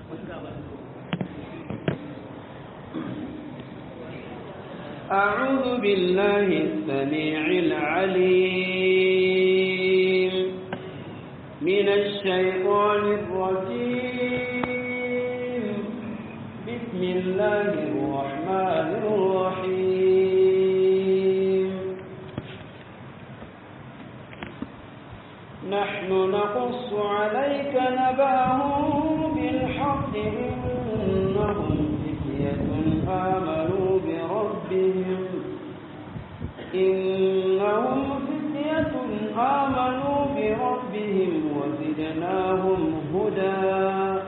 أعوذ بالله السميع العليم من الشيطان الرجيم بسم الله الرحمن الرحيم نحن نقص عليك نبأهم بالحق إنهم فتية آمنوا بربهم إنهم فتية آمنوا بربهم وزدناهم هدى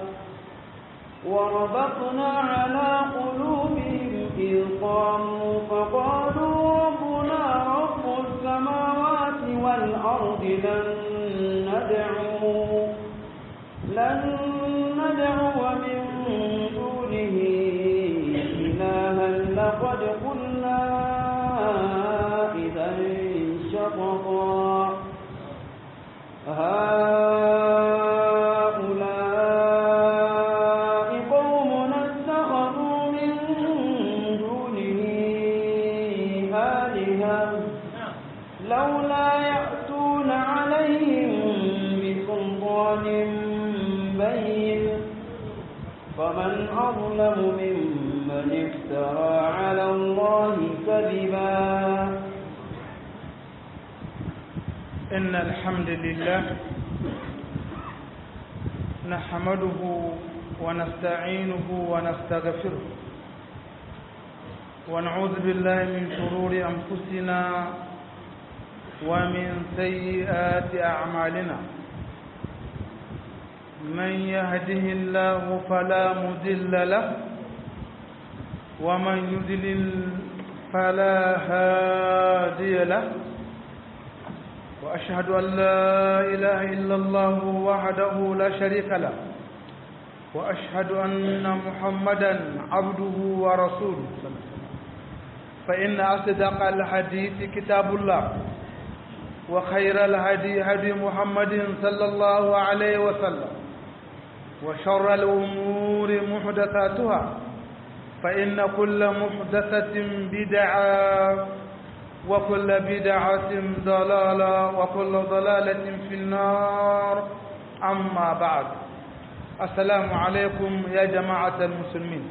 وربطنا على قلوبهم إذ قاموا فقالوا ربنا رب السماوات والأرض لن ندعو لن ندعو من دونه إلها لقد قلنا إذا شططا هؤلاء قومنا اتخذوا من دونه آلهة لولا يأتون عليهم بسلطان بين فمن أظلم ممن افترى على الله كذبا إن الحمد لله نحمده ونستعينه ونستغفره ونعوذ بالله من شرور أنفسنا ومن سيئات أعمالنا من يهده الله فلا مضل له ومن يضلل فلا هادي له وأشهد أن لا إله إلا الله وحده لا شريك له وأشهد أن محمدا عبده ورسوله فإن أصدق الحديث كتاب الله وخير الهدي هدي محمد صلى الله عليه وسلم وشر الأمور محدثاتها فإن كل محدثة بدعة وكل بدعة ضلالة وكل ضلالة في النار أما بعد السلام عليكم يا جماعة المسلمين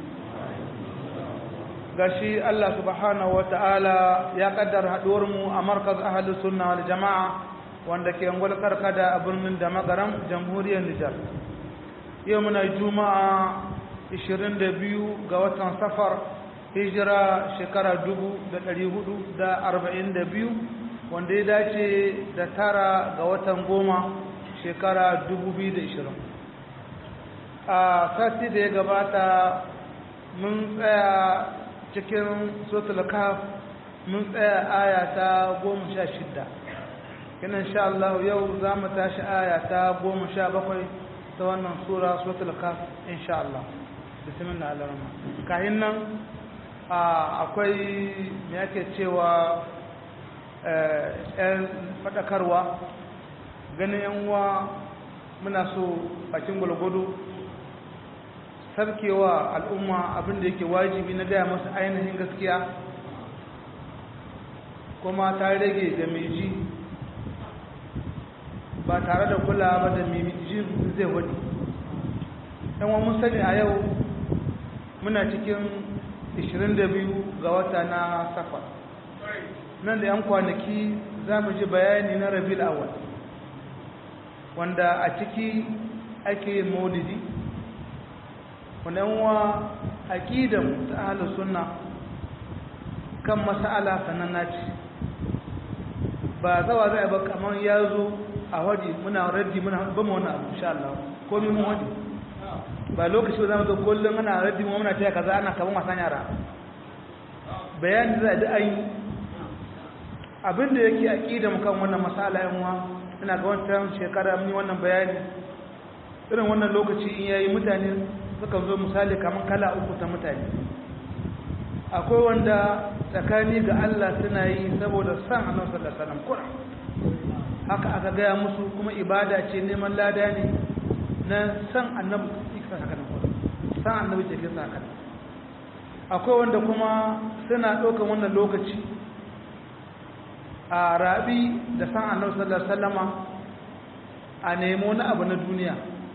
gashi Allah subhanahu wata'ala ya kaddara haduwar mu a markaz ahlus sunna wal jama'a wanda ke angwal karkada a birnin da magaram jamhuriyar Nijar yau muna juma'a 22 ga watan safar hijira shekara dubu da ɗari hudu da arba'in da biyu wanda ya dace da tara ga watan goma shekara dubu biyu da ishirin a sati da ya gabata mun tsaya cikin sotul kaf mun tsaya aya ta goma sha shidda kina insha Allah yau za mu tashi aya ta goma sha bakwai ta wannan sura sotul kaf insha Allah bismillah alrahman kahin nan akwai me yake cewa yan faɗakarwa ganin yan uwa muna so bakin gwalgwado sarkewa al'umma abinda yake wajibi na gaya masu ainihin gaskiya kuma ta rage da mai ji ba tare da kula ba da mai ji zai wani yan mun sani a yau muna cikin 22 ga wata na safar nan da 'yan kwanaki za mu ji bayani na rabil awal wanda a ciki ake yin maulidi wanda yanwa aƙidan ta ahalar sunna kan masala sananna ce ba zawa zai ba kamar ya zo a waje muna raddi muna ba mu wani abu insha Allah ko mi mun waje ba lokaci ba za mu zo kullum ana raddi mu muna taya kaza ana kaman wasan yara bayani za da an yi abinda yake aqida mu kan wannan masala yan uwa ina ga wannan shekara mun yi wannan bayani irin wannan lokaci in yayi mutane suka zo misali kaman kala uku ta mutane akwai wanda tsakani ga Allah suna yi saboda san Annabi sallallahu alaihi wasallam Qur'an haka aka gaya musu kuma ibada ce neman lada ne na san Annabi sallallahu alaihi wasallam san annabi ke kisa kan akwai wanda kuma suna ɗaukan wannan lokaci a rabi da san annabi sallallahu alaihi wasallama a nemo na abu na duniya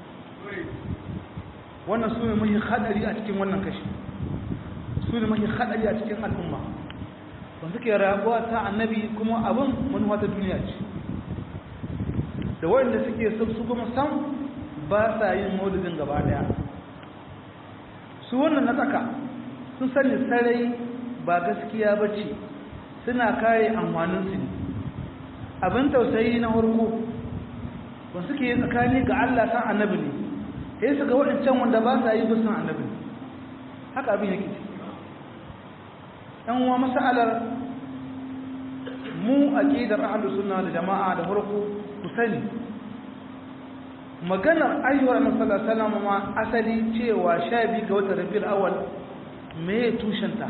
wannan su ne mahi hadari a cikin wannan kashi su ne mahi hadari a cikin al'umma wanda suke rabuwa ta annabi kuma abin manuwa ta duniya ce da wanda suke son su kuma san ba sa yin maulidin gaba daya su wannan na tsaka sun sani sarai ba gaskiya ba ce suna kare amfaninsu ne abin tausayi na harko ba suke yi tsakani ga Allah san annabi ne sai su ga waɗancan wanda ba sa yi bisan annabi ne haka abin yake ce ɗan uwa masalar mu aqidar ahlus sunna da jama'a da harko ku sani maganar ayyuwar annabi sallallahu alaihi wasallam ma asali cewa 12 ga watan rabiul awwal me tushenta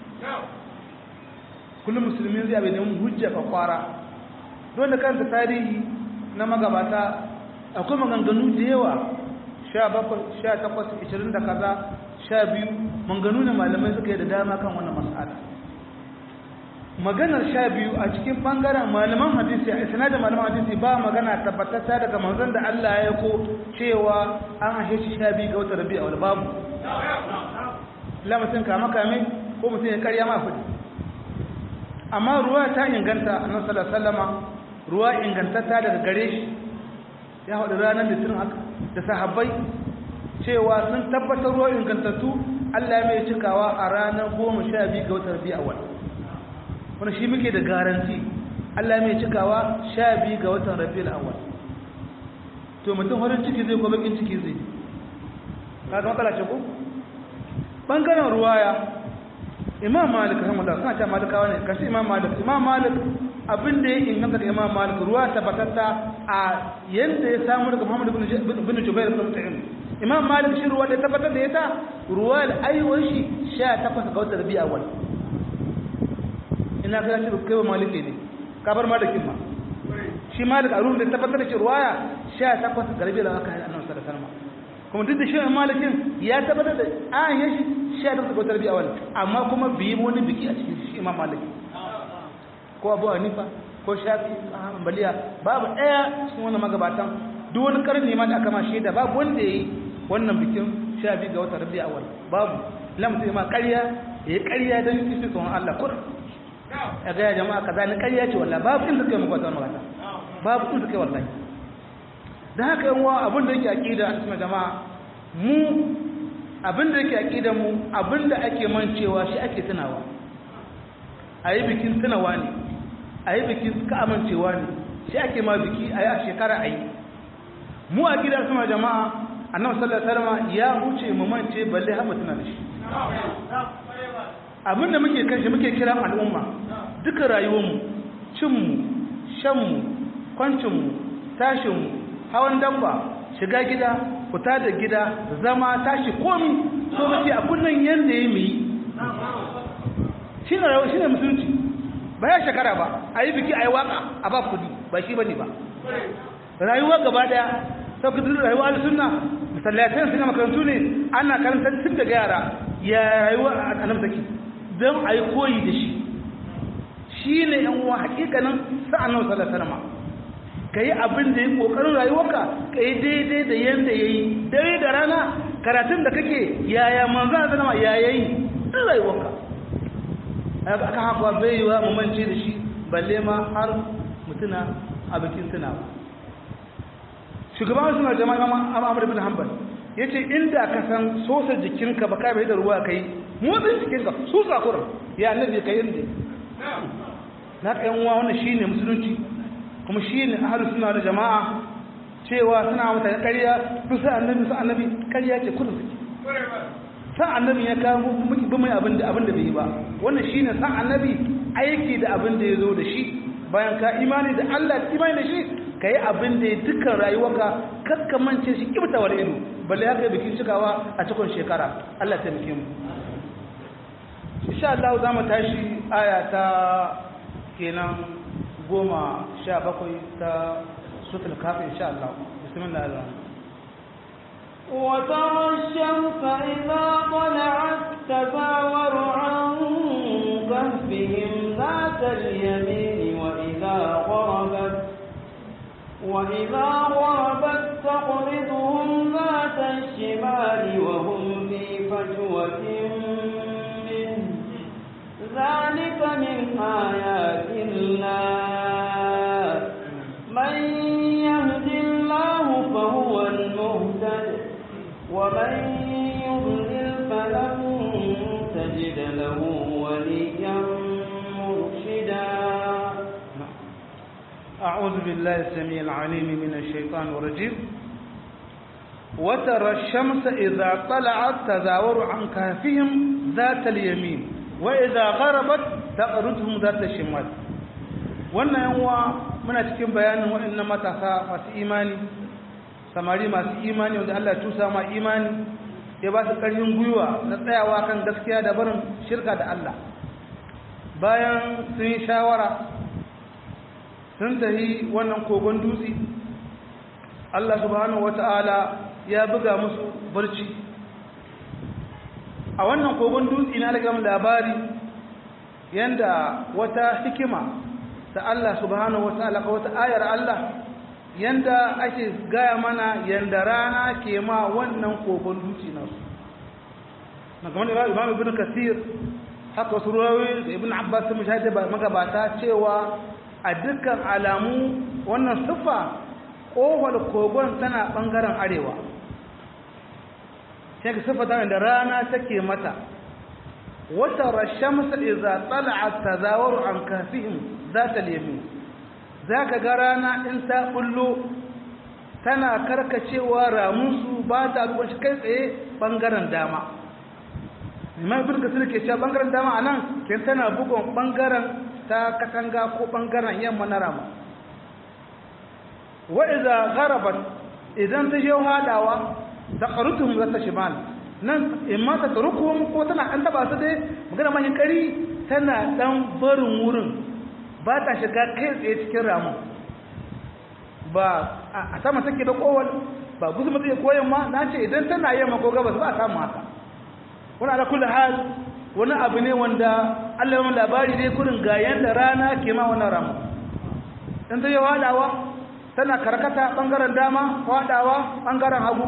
kullum musulmi zai abin neman hujja ka kwara dole kanta tarihi na magabata akwai maganganu da yawa 17 18 20 da kaza 12 maganganu ne malamai suka yi da dama kan wannan mas'ala maganar sha biyu a cikin bangaren malaman hadisi a isnadin malaman hadisi ba magana tabbatata daga manzon da Allah ya ko cewa an ashe shi sha biyu ga wata rabi'a wal babu la mutum kama kame ko mutum ya karya ma fudi amma ruwa ta inganta annabi sallallahu alaihi wasallama ruwa ingantata daga gare shi ya haɗu ranar litinin haka da sahabbai cewa sun tabbatar ruwa ingantattu Allah ya mai cikawa a ranar goma sha biyu ga wata rabi'a wal wani shi muke da garanti Allah mai cikawa sha biyu ga watan rabiul awwal to mutum farin ciki zai ko bakin ciki zai kaga matsala ce ko bangaren ruwaya imam malik rahimahullah kana ta malikawa ne kashi imam malik imam malik abin da ya inganta da imam malik ruwa tabbatatta a yanda ya samu daga muhammad ibn jubair ibn mut'im imam malik shi ruwa da tabbatar da ya ta ruwa da ayyuwar shi 18 ga watan rabiul awwal ina ga shi kai wa maliki ne ka bar malikin ma shi malik a ruhun da tabbatar da shi ruwaya 18 garbe da aka yi annabi sallallahu alaihi wasallam kuma duk da shi malikin ya tabbatar da an yi shi 18 ga tarbiya wal amma kuma bi wani biki a cikin shi imam maliki ko abu hanifa ko shafi hanbaliya babu daya cikin wannan magabatan duk wani karni ma da aka ma shaida babu wanda yayi wannan bikin shafi ga wata rabi'a awal babu lamta ma ƙarya yayi ƙarya dan yi tsoron Allah kur ya ga jama'a kaza ni ƙarya ce wallahi babu inda kai maka wannan magana babu inda kai wallahi dan haka yan uwa abin da yake aqida a cikin jama'a mu abin da yake aqida mu abin da ake mancewa shi ake tunawa ayi bikin tunawa ne ayi bikin ka amincewa ne shi ake ma biki ayi a shekara ayi mu a gidan sama jama'a annabi sallallahu alaihi wasallam ya huce mu mance balle har mutuna da shi abinda muke kan shi muke kiran al'umma duka rayuwarmu cinmu shanmu kwancinmu tashinmu hawan dabba shiga gida fita da gida zama tashi komi so muke a kullun yanda ya yi shi ne rayuwa shi ne musulunci ba ya shekara ba a yi biki a yi waka a ba kudi ba shi ba ne ba rayuwa gaba daya sauƙi rayuwa da suna masallatan suna makarantu ne ana karantar tun daga yara ya rayuwa a nan take don a yi koyi da shi shi ne yan uwa hakikanin sa'an nan sallar sanama ka yi abin da ya ƙoƙarin rayuwarka ka yi daidai da yadda ya yi dare da rana karatun da kake yaya manzo a sanama ya yi duk rayuwarka aka haka bai yi wa mamance da shi balle ma har mutuna a bikin tunawa shugaban suna jama'a imam Ahmad bin Hanbal yace inda ka san sosa jikinka ba kai bai da ruwa kai motsin jikinka su sakurin ya annabi kai inda na kai uwa wannan shine musulunci kuma shine ahlus sunna da jama'a cewa suna mata ƙarya su sa annabi su annabi ƙarya ce kullum suke sa annabi ya kawo muki bi mai abin da abin da bai yi ba wannan shine sa annabi aiki da abin da ya zo da shi bayan ka imani da Allah imani da shi ka yi abin da ya dukkan rayuwarka kakkamance shi kibtawar ido balle haka yi bikin cikawa a cikin shekara Allah ta muke mu insha Allah za mu tashi aya ta kenan goma sha bakwai ta sutul kafin insha Allah bismillah Allah وترى الشمس إذا طلعت تزاور عن كهفهم ذات اليمين وإذا غربت وإذا غربت تقرضهم ذات الشمال وهم في فجوة منه ذلك من آيات الله من يهد الله فهو المهتد ومن يضلل فلن تجد له وليا مرشدا أعوذ بالله السميع العليم من الشيطان الرجيم وترى الشمس إذا طلعت تزاور عن كهفهم ذات اليمين وإذا غربت تقرضهم ذات الشمال wannan yanwa muna cikin bayanin waɗannan matasa masu imani samari masu imani wanda Allah tusa ma imani ya ba su ƙarfin gwiwa na tsayawa kan gaskiya da barin shirka da Allah bayan sun yi shawara sun tafi wannan kogon dutse Allah subhanahu wata'ala ya buga musu barci a wannan kogon dutse na daga labari yanda wata hikima ta Allah subhanahu wata'ala ka wata ayar Allah yanda ake gaya mana yanda rana ke ma wannan kogon dutse nasu na kamar da imam ibn kasir haka wasu ruwayoyi da ibn abbas sun shahada magabata cewa a dukkan alamu wannan siffa ƙofar kogon tana ɓangaren arewa sai ka siffa da rana take mata wata rashamsa iza tsala'a tazawaru an kafihim za ta lemi za ka ga rana in ta bullo tana karkacewa ramunsu ba ta duban shi kai tsaye ɓangaren dama imam ibn kasir ke cewa ɓangaren dama a nan ke tana bugon ɓangaren ta katanga ko ɓangaren yamma na rama wa'iza garabat idan ta je hadawa ta ƙarutuhun zata shimal nan in ma ta tarukuhun ko tana ɗan taba su dai magana mahin ƙari tana ɗan barin wurin ba ta shiga kai tsaye cikin ramun ba a sama take da kowal ba guzu mutu koyan ma na ce idan tana yamma ko gabas ba a samu haka wani ala kulli hal wani abu ne wanda Allah yawan labari dai kurin ga yanda rana ke ma wannan ramu in ta yi wadawa tana karkata ɓangaren dama wadawa ɓangaren hagu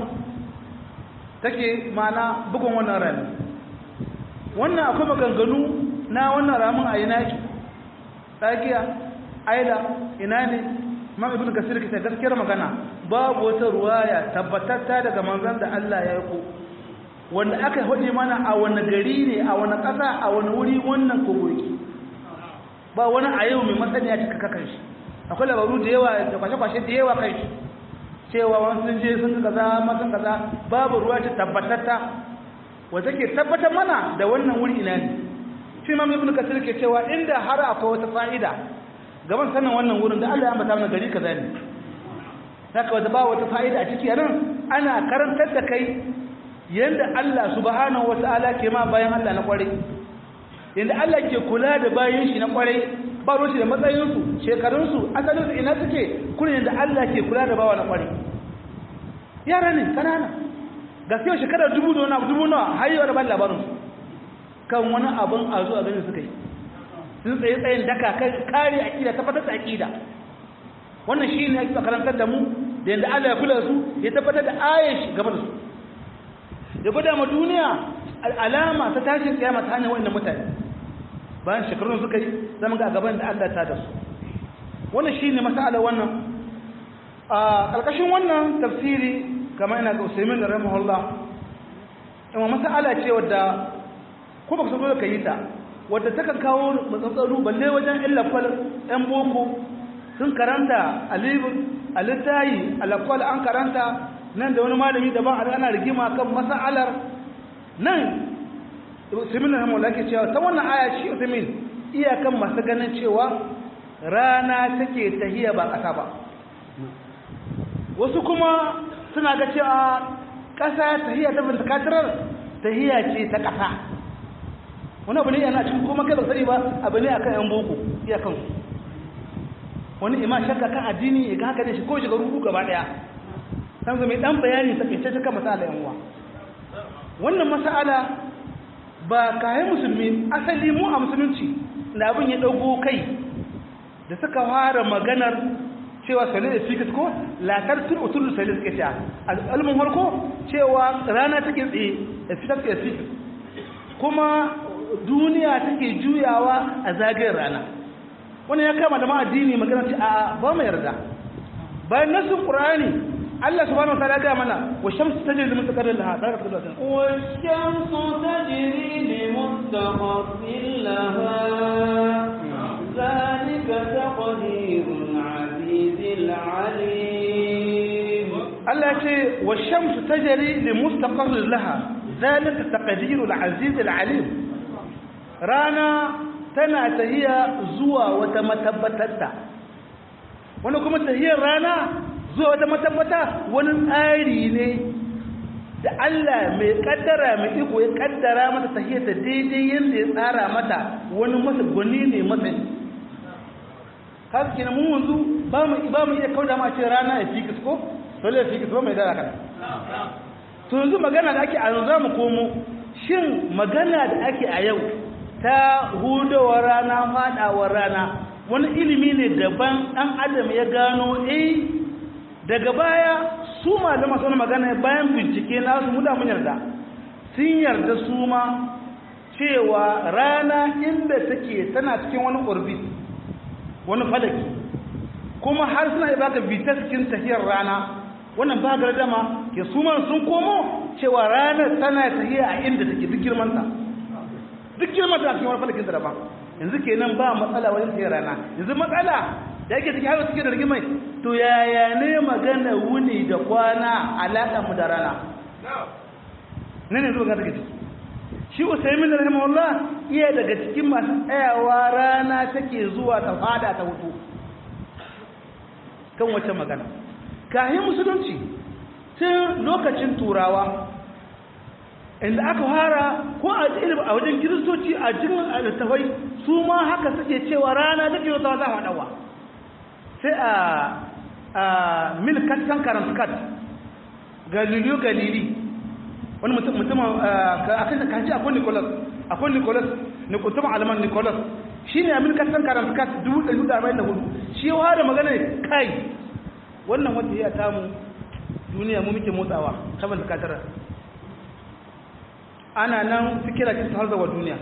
take mana bugun wannan rami wannan akwai maganganu na wannan ramin a ina ki tsakiya aila ina ne ma ibn kasir kita gaskiyar magana babu wata ruwaya tabbatatta daga manzon da Allah ya yi wanda aka haɗe mana a wani gari ne a wani ƙasa a wani wuri wannan kogoki ba wani a yau mai masaniya cika kakan shi akwai labaru da yawa da kwashe-kwashe da yawa kai shi cewa wani sun je sun kaza masun kaza babu ruwa ce tabbatatta wata ke tabbatar mana da wannan wuri ina ne shi ma ibn kasir ke cewa inda har akwai wata fa'ida gaban sanin wannan wurin da Allah ya ambata mana gari kaza ne haka wata ba wata fa'ida a ciki nan ana karantar da kai yanda Allah subhanahu wata'ala ke ma bayan Allah na kwarai yanda Allah ke kula da bayan shi na kwarai ba roshi da matsayinsu shekarunsu asalinsu ina suke kuna yanda Allah ke kula da bawa na kwarai yara ne kanana gaskiyar shekarar dubu da wani abu dubu nawa har yau da ban labarinsu kan wani abin a zuwa ganin suka yi sun tsaye tsayin daka kare aƙida tabbatar da aƙida wannan shi ne ake karantar da mu da yanda Allah ya kula da su ya tabbatar da ayashi game da su ya gwada ma duniya alama ta tashin kiyama ta hanyar wannan mutane bayan shekarun suka yi zama ga gaban da Allah ta da su wannan shine masala wannan a ƙarƙashin wannan tafsiri kamar ina ga Usaimin da rahimahullah amma masala ce wadda ko baka so ka yi ta wadda takan kawo matsatsaru balle wajen illa kwal ɗan boko sun karanta alibin alittayi alakwal an karanta nan da wani malami daban a ana rigima kan mas'alar nan Usaimin na Hamala ke cewa ta wannan aya shi Usaimin iyakan masu ganin cewa rana take tahiya ba ƙasa ba wasu kuma suna ga cewa ƙasa tahiya ta bintakatirar tahiya ce ta ƙasa wani abu ne yana cikin kuma kai ba sani ba abu ne akan yan boko iyakan wani ima shakka kan addini ya ga haka ne shi ko shiga rubu gaba ɗaya san mai dan bayani takaice ta kan masala yan uwa wannan masala ba kayan musulmi asali mu a musulunci da abin ya dago kai da suka fara maganar cewa sale da fikis ko latar tun utul sale suke cewa al'almin harko cewa rana take tsaye da fitar da fikis kuma duniya take juyawa a zagayen rana wannan ya kama da ma'addini magana ce a ba mu yarda bayan nasin qur'ani Allah subhanahu wa ta'ala ga mana wa shamsu tajri li mustaqarrin laha da ka tsaya wa shamsu tajri li mustaqarrin laha zalika taqdirul azizil alim Allah ya ce wa shamsu tajri li mustaqarrin laha zalika taqdirul azizil alim rana tana tahiya zuwa wata matabbatarta wani kuma tahiyar rana zuwa wata matabbata wani tsari ne da Allah mai kaddara mai iko ya kaddara mata tahiyar ta daidai yadda ya tsara mata wani masa gwani ne matsayi haka kina mun wanzu ba mu ba mu iya kauda ma ce rana ya fikis ko dole ya fikis ba mai dara kana to yanzu magana da ake a yanzu za mu komo shin magana da ake a yau ta hudowar rana fadawar rana wani ilimi ne daban ɗan adam ya gano eh daga baya su malama sun magana bayan bincike na su muda mun yarda sun yarda su ma cewa rana inda take tana cikin wani orbit wani falaki kuma har suna yi baka bita cikin tafiyar rana wannan ba gardama ke su sun komo cewa ranar tana tafiya a inda take duk girmanta duk girman da cikin wani falakin da daban yanzu kenan ba matsala wajen tsaye rana yanzu matsala da yake cikin hawa cikin da rigimai to yaya ne magana wuni da kwana alaƙa mu da rana ne ne zuwa daga ciki shi usaimin da rahimahullah iya daga cikin masu tsayawa rana take zuwa ta fada ta hutu kan wacce magana kayan musulunci tun lokacin turawa inda aka fara ko a ilimi a wajen kiristoci a cikin littafai su ma haka suke cewa rana take wata za a dawa sai a a milkat sankaran skat galileo galili wani mutum mutum a kan kaji akwai nicholas akwai nicholas ne mutum alman nicholas shi ne a milkat sankaran skat dubu ɗari da arba'in da hudu shi ya da magana kai wannan wata ya tamu duniya mu muke motsawa saboda zakatarar ana nan fikira kin har zawa duniya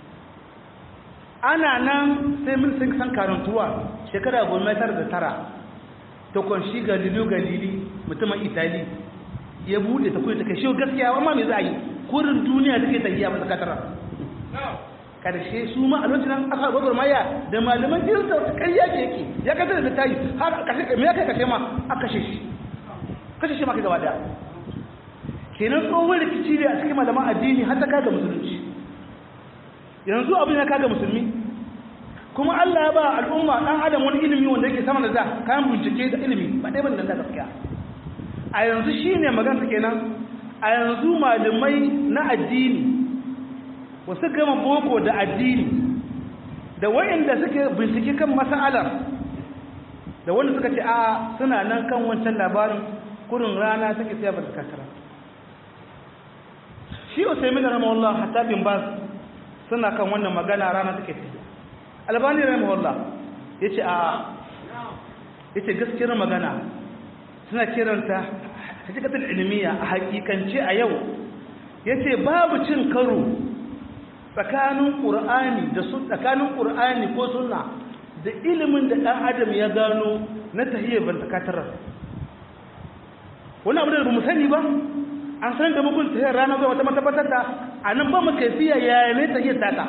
ana nan sai mun sun san karantuwa shekara goma tara da tara ta kunshi galileo galili mutumin itali ya bude ta kuma ta kai shi gaskiya amma me za a yi kurin duniya take tafiya ba zakatara karshe su ma a lokacin aka gwagwar maya da malaman kirista wata ƙarya ke yake ya kasar da tayi har kashe me ya kai kashe ma aka kashe shi kashe shi ma kai gaba daya kenan tsohon rikici ne a cikin malaman addini har ta kaga musulunci yanzu abin ya kaga musulmi kuma Allah ya ba al'umma dan adam wani ilimi wanda yake sama da za kayan bincike da ilimi ba dai ban da gaskiya a yanzu shine magana kenan a yanzu malamai na addini wasu gama boko da addini da wayanda suke bincike kan mas'alar da wanda suka ce a suna nan kan wancan labarin kurin rana take sai ba ta kasara shi usaimin rahimahullah hatta bin bas suna kan wannan magana rana take tafiya albani rahimahullah yace a yace gaskiyar magana suna kiranta hakikatul ilmiya a hakikance a yau yace babu cin karo tsakanin qur'ani da su tsakanin qur'ani ko sunna da ilimin da dan adam ya gano na tahiyyar bantakatarar wani abu da ba mu sani ba an san da mugun tahiyar rana zuwa wata matabbatar da a nan ba mu kaifiya yaya ne tahiyar data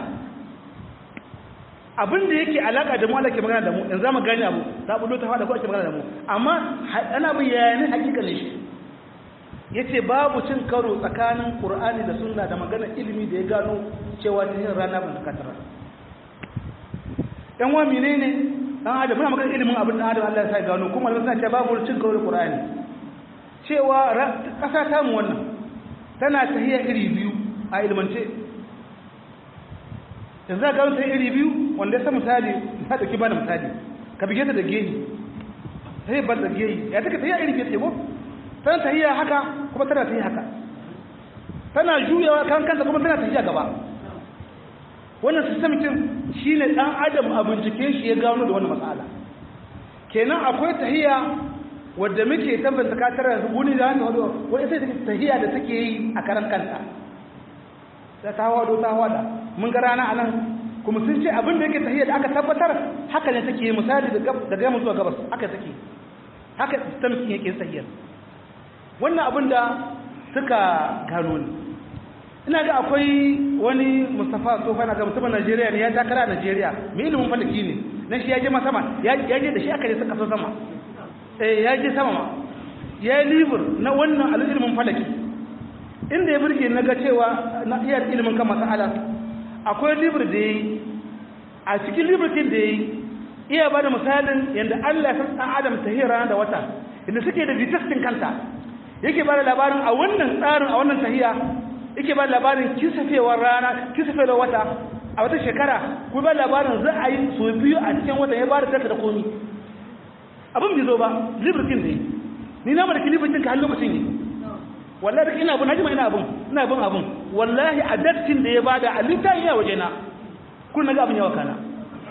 abin da yake alaka da mu Allah ke magana da mu yanzu mu gane abu ta bulo ta fada ko ake magana da mu amma ana bin yaya ne hakikalin shi yace babu cin karo tsakanin Qur'ani da Sunna da magana ilimi da ya gano cewa tahiyar rana ban ta katara dan wa menene dan adam muna magana ilimin abin da adam Allah ya sa gano kuma Allah ya ce babu cin karo da Qur'ani cewa ƙasa ta mu wannan tana tahiya iri biyu a ilmance yanzu za ka ta iri biyu wanda ya sa misali na ɗauki ba da misali ka bige ta da gehi ta yi ban da gehi ya taka tahiya iri biyu ce ko tana tahiya haka kuma tana tahiya haka tana juyawa kan kanta kuma tana tahiya gaba wannan system kin shine dan adam a bincike shi ya gano da wannan matsala kenan akwai tahiya wadda muke tabbata ka tara wuni da hannu wado wani sai take tahiya da take yi a karan kanta da ta wado ta wada mun ga rana anan kuma sun ce abin da yake tahiya da aka tabbatar haka ne take yi misali da gama zuwa gabas haka take haka system kin yake tahiya wannan abin da suka gano ne ina ga akwai wani Mustafa Sofa na ga mutumin Najeriya ne ya takara a Najeriya mai ilimin falaki ne na shi ya je sama ya je da shi aka je suka so sama eh ya je sama ma ya yi libur na wannan al'ilmin falaki inda ya burge na ga cewa na iya ilimin kan masala akwai libur da ya yi a cikin liburkin da ya yi iya ba da misalin yadda Allah ya san Adam ta hira da wata inda suke da vitastin kanta yake ba da labarin a wannan tsarin a wannan tahiya yake ba da labarin kisafewar rana kisafewar wata a wata shekara kuma ba labarin za a yi so biyu a cikin wata ya ba da data da komi abin bai zo ba libertin ne ni na mara libertin ka har lokacin ne wallahi da ina abun hajima ina abun ina abun abun wallahi a dattin da ya bada a littafin ya waje na kun na ga abin yawa kana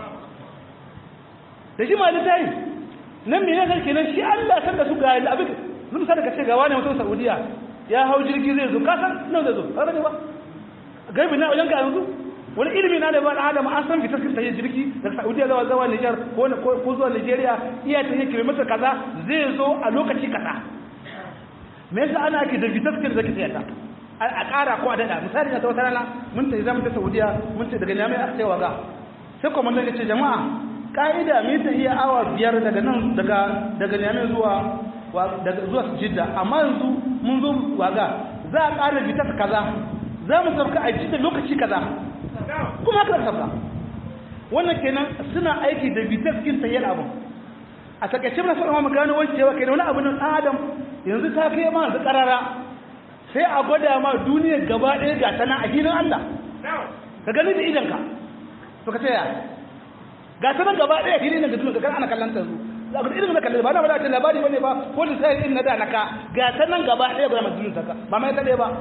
da shi ma littafi nan me ne kenan shi Allah san da su ga abin zan sa daga ce ga wani mutum Saudiya ya hau jirgi zai zo ka san nan zai zo har ne ba gaibi na wajen ka yanzu wani ilimi na da ba da adam an san fitar ta yi jirgi daga saudiya zuwa zuwa niger ko zuwa nigeria iya ta yi kilomita kaza zai zo a lokaci kaza me yasa ana ake da fitar kin zaki tsaya a ƙara ko a daɗa misali na ta wata rana mun ta zama ta saudiya mun ce daga nyamai a cewa ga sai kuma mun ce jama'a ka'ida mai ta iya awa biyar daga nan daga daga nyamai zuwa daga zuwa jidda amma yanzu mun zo waga za a ƙara fitar kaza za mu sauka a jidda lokaci kaza kuma haka sabba wannan kenan suna aiki da bitar kin tayyar abu a takaice na fara mu gano wani cewa kenan wani abu nan adam yanzu ta kai ma da karara sai a gwada ma duniya gaba ɗaya ga tana a gidan Allah ka gani da idanka to ka tsaya ga tana gaba ɗaya gidan ga duniya ga ana kallon ta za ka irin na kallon ba na ba da labari bane ba ko lissafi irin na da naka ga tana gaba ɗaya ga madinin ta ba mai ta ɗaya ba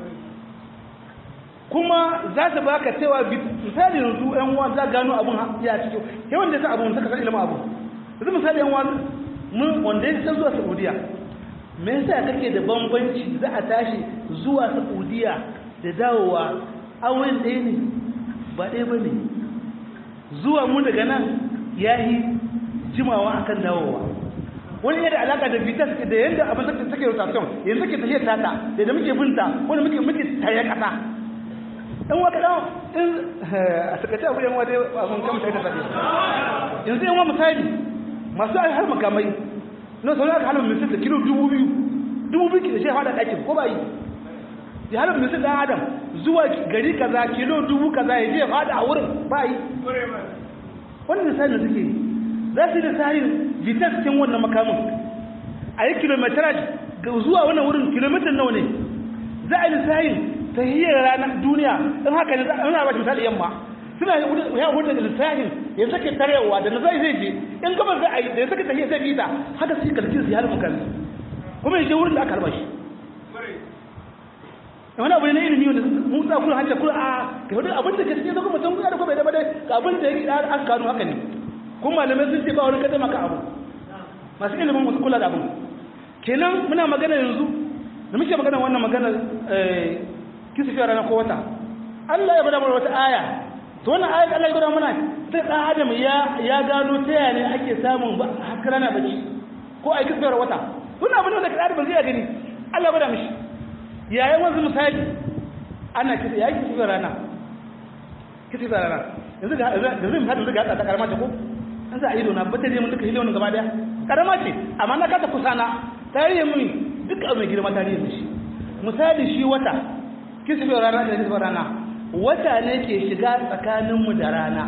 kuma za ta baka cewa misali yanzu yan uwa za gano abun ya cikin yawan da sa abun saka san ilimin abu yanzu misali yan uwa mun wanda ya zuwa Saudiya me yasa kake da bambanci za a tashi zuwa Saudiya da dawowa auren ɗaya ne ba ɗaya ba ne zuwa mu daga nan yayi jimawa akan dawowa wani yana alaka da vitas da yanda abin da take rotation yanzu ke tafiyar tata da da muke binta wani muke muke tare kasa in waka dan in a sakace abu yan wade abun kan sai da fadi yanzu yan wa misali masu ai har makamai no sai aka halin misal da kilo dubu biyu dubu biyu da shi hada dakin ko bai ya halin misal dan adam zuwa gari kaza kilo dubu kaza ya je fada a wurin bai wannan misali da suke za su da sahin vitas cikin wannan makamin a yi kilometrage zuwa wannan wurin kilomitar nawa ne za a yi sahin tahiyar ranar duniya in haka ne ana ba shi misali yamma suna ya hudu da lissahin ya sake tarewa da na zai zai je in gaba za a yi da ya sake tahiyar zai fita haka su yi kalkin su halin mukami kuma ya je wurin da aka harba shi wani abu ne na ilimi wanda mun sa kula hanta kula a ga wani abin da ke cikin zaka mutum ya da kuma bai da ga abin da ya an gano haka ne kuma malamai sun ce ba wani kada maka abu masu ilimin masu kula da abu kenan muna magana yanzu da muke magana wannan magana kisifiyar ranar ko wata Allah ya bada mana wata aya to wannan ayat Allah ya bada mana sai dan adam ya ya gano ta yaya ne ake samun haka rana baki ko ai kisifiyar wata wannan abin da kada ba zai gani Allah ya bada mishi yayin wanzu misali ana kisa yayi kisifiyar rana kisifiyar rana yanzu ga yanzu misali yanzu ga ta karama ta ko an za a ido na bata je mun duka hiliyonin gaba daya karama ce amma na kata kusana tarihi muni duk abu mai girma tarihi shi misali shi wata kisbin rana da kisbin rana wata ne ke shiga tsakaninmu da rana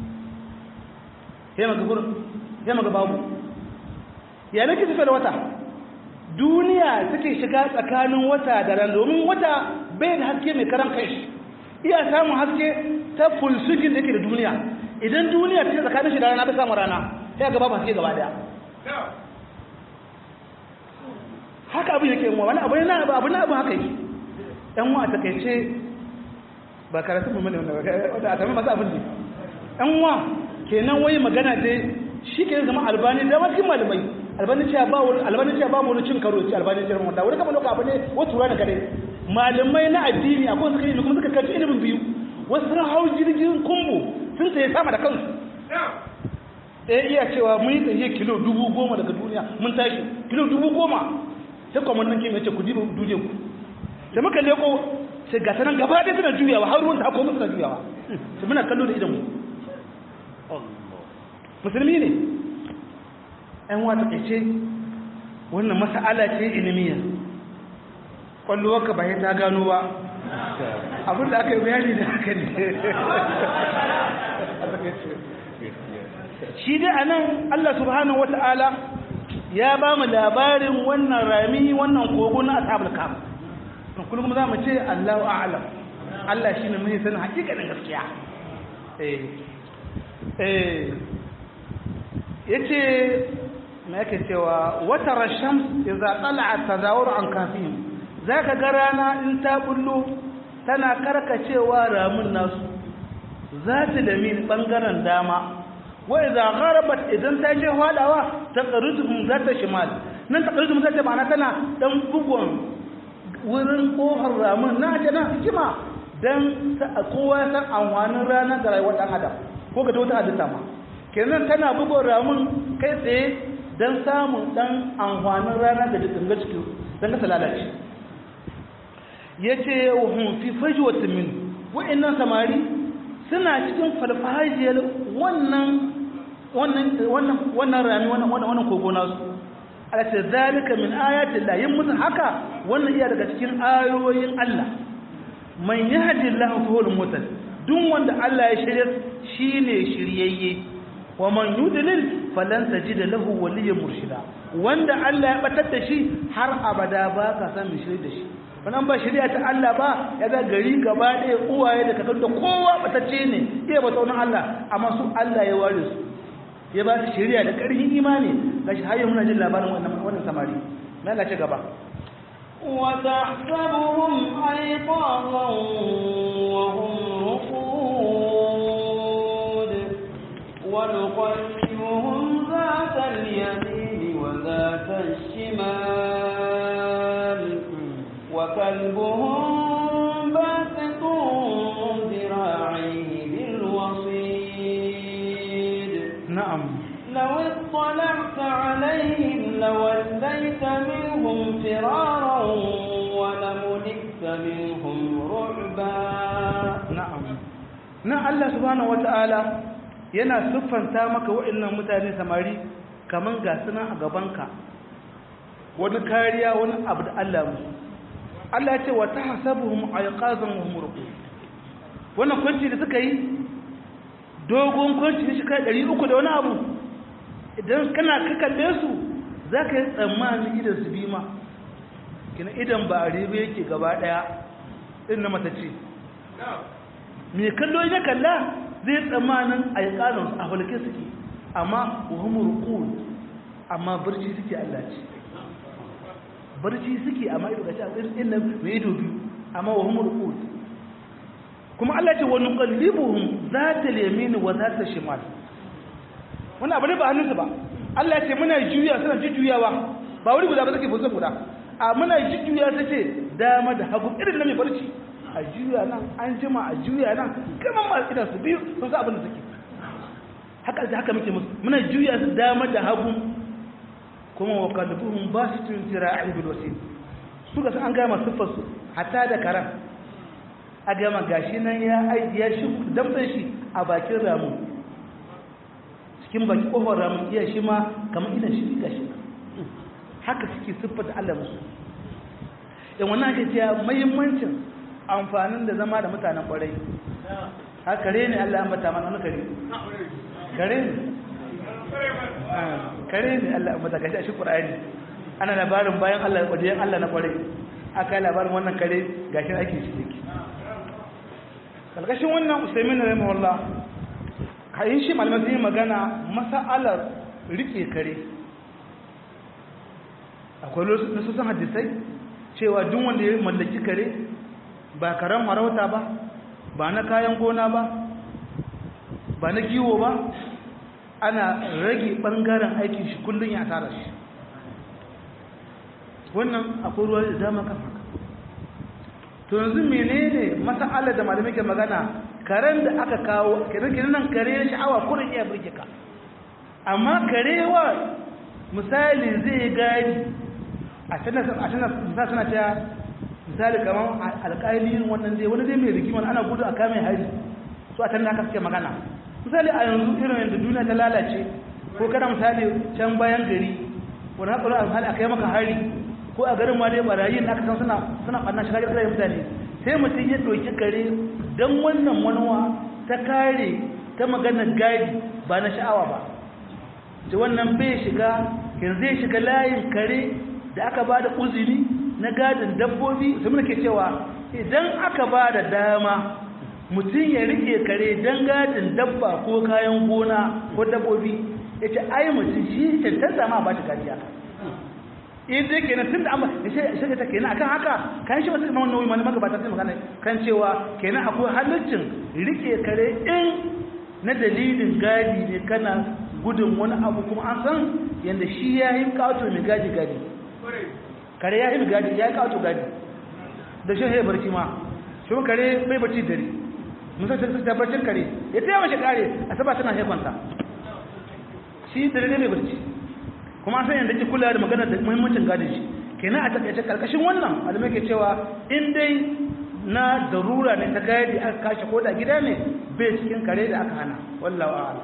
sai maka gurin sai maka babu ya ne kisbin da wata duniya take shiga tsakanin wata da rana domin wata bai da haske mai karan kai shi iya samun haske ta fulsukin da ke da duniya idan duniya ta tsakanin shi da rana ta samu rana sai ga babu haske gaba daya haka abin yake yanwa wani abu ne na abu na abu haka yake yan wa a takaice ba karatu mu ne wanda a sami masu abin ne yan wa kenan wai magana dai shi ke zama albani da wasu malamai albani cewa ba wani albani cewa ba wani cin karo ce albani cewa wanda wani kamar lokaci abu ne wasu tura da kare malamai na addini akwai suka yi kuma suka karci ilimin biyu wasu sun hau jirgin kumbu sun tsaye sama da kansu ɗaya iya cewa mun yi tsaye kilo dubu goma daga duniya mun tashi kilo dubu goma sai kwamannin kim ya ce ku diba duje ku da muka leko sai ga sanan gaba ɗaya suna juyawa har ruwan ta hako suna juyawa sai muna kallo da idan mu musulmi ne ‘yan wata ƙaice wannan masa'ala ce ilimiya ƙwallowarka ba ta gano ba abinda aka yi bayani da haka ne shi dai a nan allah subhanahu wata'ala ya ba mu labarin wannan rami wannan kogo na asabul kam kullum za mu ce allahu a'alam allah shi ne mai sanin hakikanin gaskiya eh eh yace me yake cewa wata rashams idza tala'at tazawur an kafihim zaka ga rana in ta bullo tana karkacewa ramun nasu zata da min bangaren dama wa idza gharabat idan ta je hwadawa taqriduhum zata shimal nan taqriduhum zata ma'ana tana dan bugun wurin kofar ramun na ta na hikima dan kowa san amfanin rana ga rayuwar dan adam ko ga wata halitta ma kenan tana bugun ramun kai tsaye don samun ɗan amfanin rana da dinga cikin don kasa lalace ya ce hun fi faji wata min wa'annan samari suna cikin farfajiyar wannan wannan rami wannan kogo nasu a ce zalika min ayatin la yin musu haka wannan iya daga cikin ayoyin Allah man yahdi Allah fa huwal mutal duk wanda Allah ya shirya shine shiryayye wa man yudlil falan tajida lahu waliyyan murshida wanda Allah ya batar da shi har abada ba ka san mi shirye da shi wannan ba shari'a ta Allah ba ya ga gari gaba ɗaya uwaye da kakan da kowa batacce ne iya ba taunin Allah amma su Allah ya ware su ya ba su shari'a da ƙarfin imani gashi har yau muna jin labarin wannan wannan samari na Allah ci gaba وتحسبهم أيقاظا وهم رقود ونقلبهم ذات اليمين وذات الشمال وكلبهم باسط ذراعيه بالوصيد na'am لو اطلعت عليهم لوليت منهم فرارا ولملئت منهم رعبا na'am nan Allah subhanahu wata'ala yana siffanta maka wa'annan mutane samari kaman ga suna a gabanka wani kariya wani abu da Allah musu Allah ya ce wa tahsabuhum ayqazan wa hum ruqud wannan kwanci da suka yi dogon kwanci ne shi kai 300 da wani abu idan kana ka kalle su zaka yi tsammani idan su bi ma kina idan ba a ribe yake gaba daya din na mata ce mai kallo ya kalla zai tsammanin a yi ƙanon a falke suke amma wahumar rukun amma barci suke Allah ce barci suke amma ido gashi a tsirin nan mai ido biyu amma wahumar rukun kuma Allah ce wani ƙallibuhun za ta lemini wa za ta shimal wani abu ne ba hannunsu ba Allah ce muna juya suna jujjuyawa ba wuri guda ba suke fusa guda a muna jujjuya ta ce dama da hagu irin na mai barci a juya nan an jima a juya nan kamar masu idan su biyu sun sa abin da suke haka da haka muke musu muna juya su dama da hagu kuma wa kalbuhum ba su tun tira a ibil wasil su ga an gama siffar su hatta da karan a gama gashi nan ya aiki ya shi damtsan shi a bakin ramu cikin baki kofar ramun iya shi ma kamar idan shi gashi haka suke siffar da Allah musu yan wannan ake cewa muhimmancin amfanin da zama da mutanen kwarai ha kare ne Allah an bata mana wani kare kare ne kare ne Allah an bata gashi a shi Qur'ani ana labarin bayan Allah wajen Allah na kwarai aka yi labarin wannan kare gashi ake shi yake kalkashin wannan Usaimin rahimahullah kayin shi malamai sun yi magana masa'alar rike kare akwai nasusun hadisai cewa duk wanda ya mallaki kare ba karen marauta ba ba na kayan gona ba ba na kiwo ba ana rage ɓangaren aikin shi kullum ya tara shi wannan akwai ruwa da dama kan haka to yanzu menene masa'ala da malamai ke magana karen da aka kawo kiran nan kare na sha'awa kurin iya burge ka amma karewa misali zai gadi a tana suna cewa misali kamar alƙalin wannan dai wani dai mai rigimar ana gudu a kame hari su a tana aka suke magana misali a yanzu irin yadda duniya ta lalace ko kada misali can bayan gari wani haƙuri a misali a kai maka hari ko a garin ma dai barayin da aka san suna suna ɓanna shiga gidan mutane sai mutum ya ɗauki kare don wannan manuwa ta kare ta maganar gadi ba na sha'awa ba da wannan bai shiga yanzu zai shiga layin kare da aka ba da uzuri na gadin dabbobi su muna ke cewa idan aka ba da dama mutum ya rike kare don gadin dabba ko kayan gona ko dabbobi ya ce ai mutum shi cancanta ma ba shi gajiya in dai kenan tun da amma ya shiga ta kenan akan haka kan shi masu imam nauyi mani magabata sai magana kan cewa kenan akwai halaccin rike kare in na dalilin gadi ne kana gudun wani abu kuma an san yadda shi ya yi kawo mai gadi gadi kare ya yi gadi ya yi kawo gadi da shi ya barci ma shi kare bai barci dare musa sai ta barcin kare ya taya mashi kare a saba tana haikwanta shi dare ne bai barci kuma san yadda ke kula da magana da muhimmancin gadin shi kenan a takaice karkashin wannan alamai ke cewa in dai na darura ne ta gadi aka kashe ko da gida ne bai cikin kare da aka hana wallawa a'lam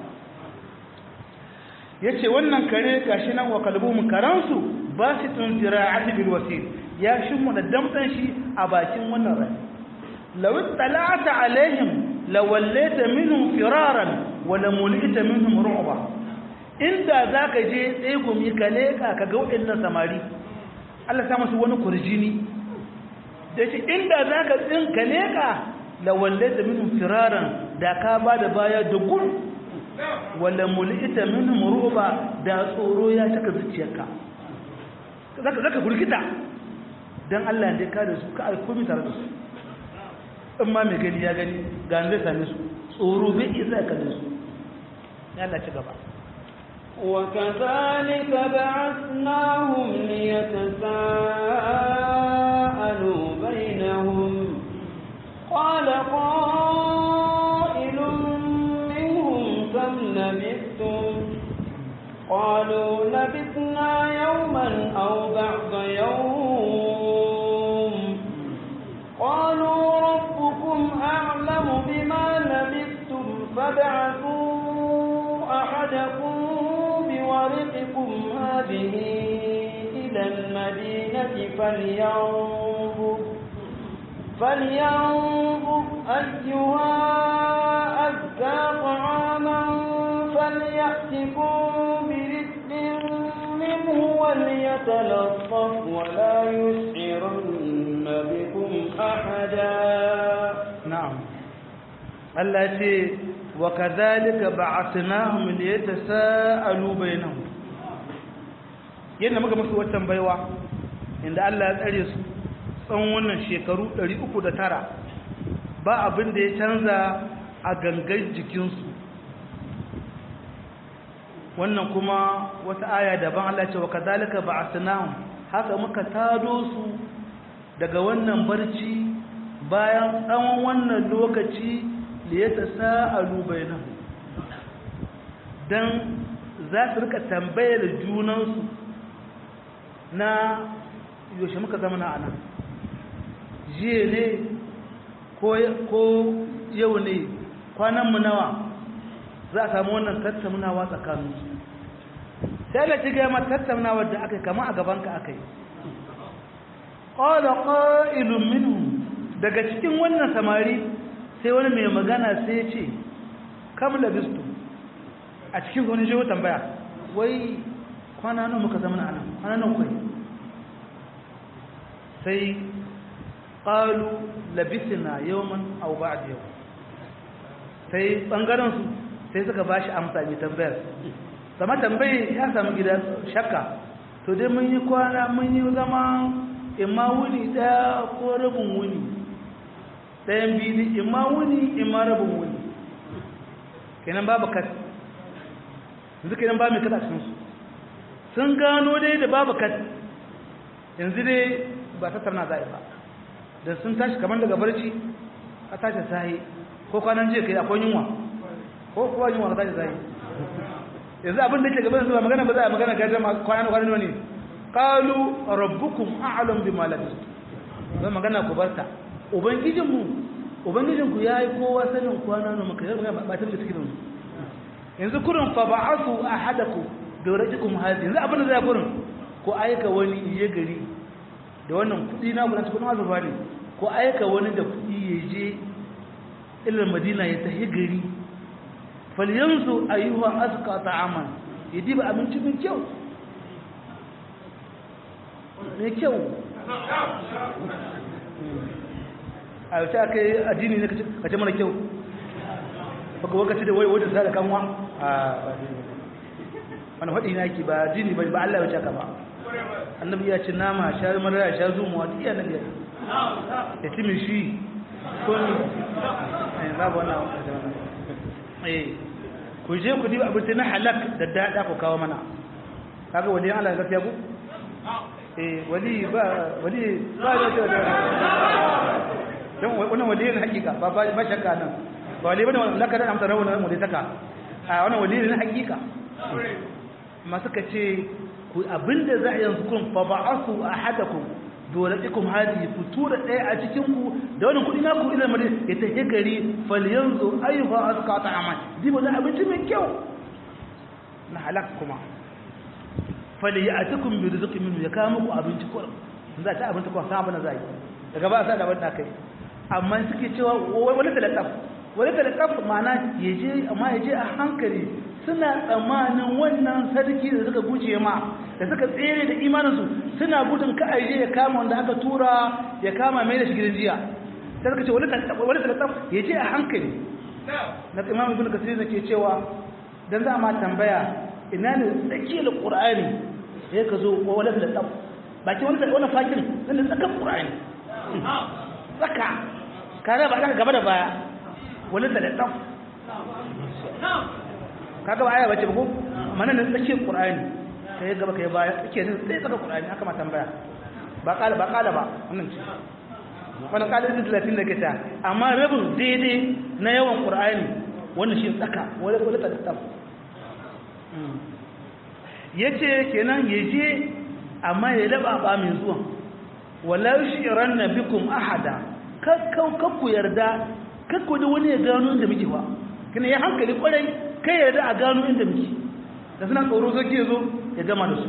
ya ce wannan kare gashi nan wa kalbumin karansu ba su tun zira'ati bil wasil ya shimmu da damtsan shi a bakin wannan rai law tala'ata alaihim lawallaita minhum firaran wa lamulita minhum ru'ba inda zaka je tsegumi ka leka ka ga waɗannan samari Allah ta musu wani kurjini da shi inda zaka tsin ka leka lawallaita minhum firaran da ka bada baya da gudu wala mulita minhum ruba da tsoro ya taka zuciyarka zaka zaka gurgita dan Allah ne ka da su ka ai komai tare da su in ma mai gani ya gani ga zai same su tsoro bai isa ka da su ya Allah ci gaba وكذلك بعثناهم ليتساءلوا بينهم قال قائل كم لبثتم قالوا لبثنا يوما أو بعض يوم قالوا ربكم أعلم بما لبثتم فابعثوا أحدكم بورقكم هذه إلى المدينة فلينظر فلينظر أيها أزكى طعاما فليأتكم برزق منه وليتلطف ولا يشعرن بكم أحدا نعم التي وكذلك بعثناهم ليتساءلوا بينهم yadda muka musu waccan baiwa inda Allah ya tsare su tsawon wannan shekaru 309 ba abin da ya canza a gangar jikinsu wannan kuma wata aya daban Allah ce wa kadhalika ba'athnahum haka muka tado su daga wannan barci bayan tsawon wannan lokaci da ya tasa'alu bainahum dan za su rika tambayar junansu na yaushe muka zama na anan jiye ne ko yau ne kwananmu nawa za a samu wannan tattaunawa tsakanin sai da cikin ma tattaunawar da aka kama a gabanka aka yi ƙwada ƙa'ilun minu daga cikin wannan samari sai wani mai magana sai ce kam labistu a cikin wani jiho tambaya wai kwana nan muka zama na anan kwana nan kwai sai ƙalu labisina yawman au ba yau sai ɓangarensu sai suka ba shi amsa mai tambayar sama tambayi ya samu gida shakka to dai mun yi kwana mun yi zama imma wuni ɗaya ko rabin wuni ɗayan biyu imma wuni imma rabin wuni kenan babu kat yanzu kenan ba mai kat a cikinsu sun gano dai da babu kat yanzu dai ba ta tarna za'a ba da sun tashi kamar daga barci a tashi sahi ko kwanan jiya kai akwai yunwa ko kuwa yunwa ka tashi sahi yanzu abin da ke gaban su ba magana ba za a magana ga jama kwanan kwanan ne qalu rabbukum a'lam bima labistum ba magana ku barta ubangijin mu ubangijin ku yayi kowa sanin kwana ne maka yar ba ta da cikin yanzu kurun fa ba'athu ahadakum dawratukum hadi yanzu abin da zai kurun ko aika wani iye gari da wannan kudi na gudan cikin azuba ne ko aika wani da kudi ya je ilal madina ya tahi gari falyanzu ayyuha asqa ta'aman yadi ba abinci mai kyau mai kyau a yau ta kai addini ne ka ce mana kyau baka wakaci da wai wajen sa da kanwa a wani faɗi na ki ba addini ba ba Allah ya wuce ka ba annabi ya ce nama sha mara ya sha zumuwa duk iya nabi ya ci mai shi ko ni babu wannan eh ku je ku diba abinci na halak da dada ku kawo mana kaga wali Allah gaskiya ku eh wali ba wali ba da da dan wannan wali ne hakika ba ba shakka nan ba wali bane wannan laka da amsa rawu mu dai saka a wannan wali ne hakika amma suka ce ku abinda za a yanzu kun fa ba'asu ahadakum dolatikun hadi ku tura ɗaya a cikin ku da wani kuɗi naku ila mari ya tafi gari falyanzu ayyuha azka ta'aman dibo da abinci mai kyau na halak kuma fali ya'tikum bi rizqin minhu ya kawo muku abinci ko za ta abinci ko sa abin zai daga ba sa da abin da kai amma suke cewa wani talaqaf wani talaqaf ma'ana yaje amma yaje a hankali suna tsammanin wannan sarki da suka guje ma da suka tsere da imaninsu suna gudun ka aje ya kama wanda aka tura ya kama mai da shi gidan jiya sai suka ce wani talattaf ya je a hankali na imam ibn kasir da ke cewa dan za ma tambaya ina ne tsakiyar qur'ani sai ka zo wani talattaf baki wani wani fakin nan da tsakan qur'ani tsaka kare ba ka gaba da baya wani talattaf kaga ba aya bace ba ko mana nan tsakiyar qur'ani kai gaba kai baya kake nan sai tsaka qur'ani aka ma tambaya ba kala ba kala ba wannan ce wannan kala din 30 da kita amma rabin daidai na yawan qur'ani wannan shi tsaka wala wala ta tsaf yace kenan yaje amma ya laba ba mai zuwa wala yushiranna bikum ahada kakkau kakku yarda kakku da wani ya gano inda muke ba kina ya hankali kwarai kai yarda a gano inda muke da suna tsoro zaki zo ya gama da su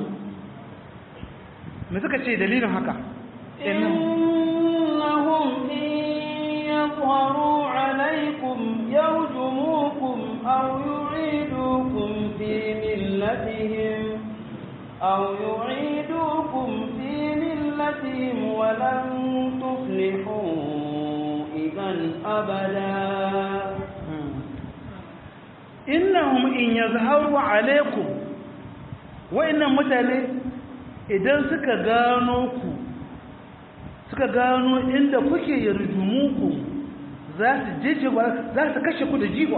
me suka ce dalilin haka innahum in yadhharu alaykum yarjumukum aw yu'idukum fi millatihim aw yu'idukum fi millatihim wa lan tuflihu idan abada innahum in yazharu alaikum wa'annan mutane idan suka gano ku suka gano inda kuke yarjumuku za su jeje za su kashe ku da jiwa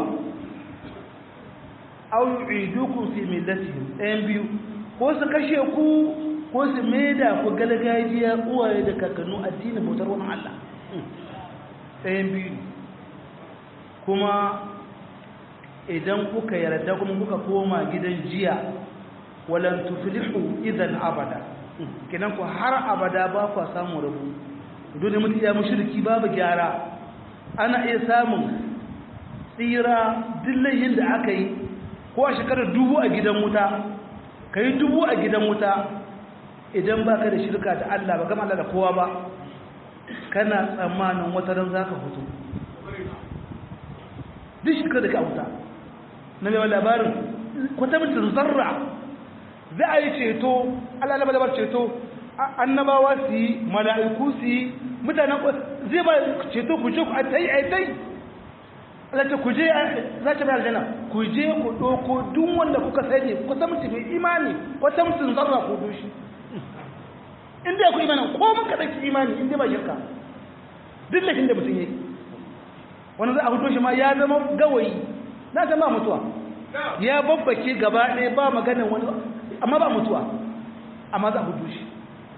aw yu'idukum fi millatihim ɗayan biyu ko su kashe ku ko su maida ku galgajiya uwaye da kakannu addinin bautar wani Allah ɗayan biyu kuma idan kuka yarda kuma kuka koma gidan jiya walan tuflihu idan abada kinan ku har abada ba ku samu rabu dole mutum ya mushriki babu gyara ana iya samun tsira dillayin da aka yi ko a shekarar dubu a gidan wuta ka yi dubu a gidan wuta idan ba ka da shirka da Allah ba gama Allah da kowa ba kana tsammanin wata ran za ka fito duk shirka da ka wuta na mai labarin kwatamcin zarra za a yi ceto alalaba labar ceto annabawa su yi mala'iku su yi mutanen zai ba ceto ku je ku a ta yi a ta yi alata ku je za ta bayar jana ku je ku ɗoko duk wanda kuka sani kwatamcin mai imani kwatamcin zarra ku dushi in dai akwai imani ko mun kaɗan ki imani in dai ba shirka duk laifin da mutum ya yi wani za a fito shi ma ya zama gawayi na san ba mutuwa ya babbake gaba ɗaya ba maganin wani amma ba mutuwa amma za a fito shi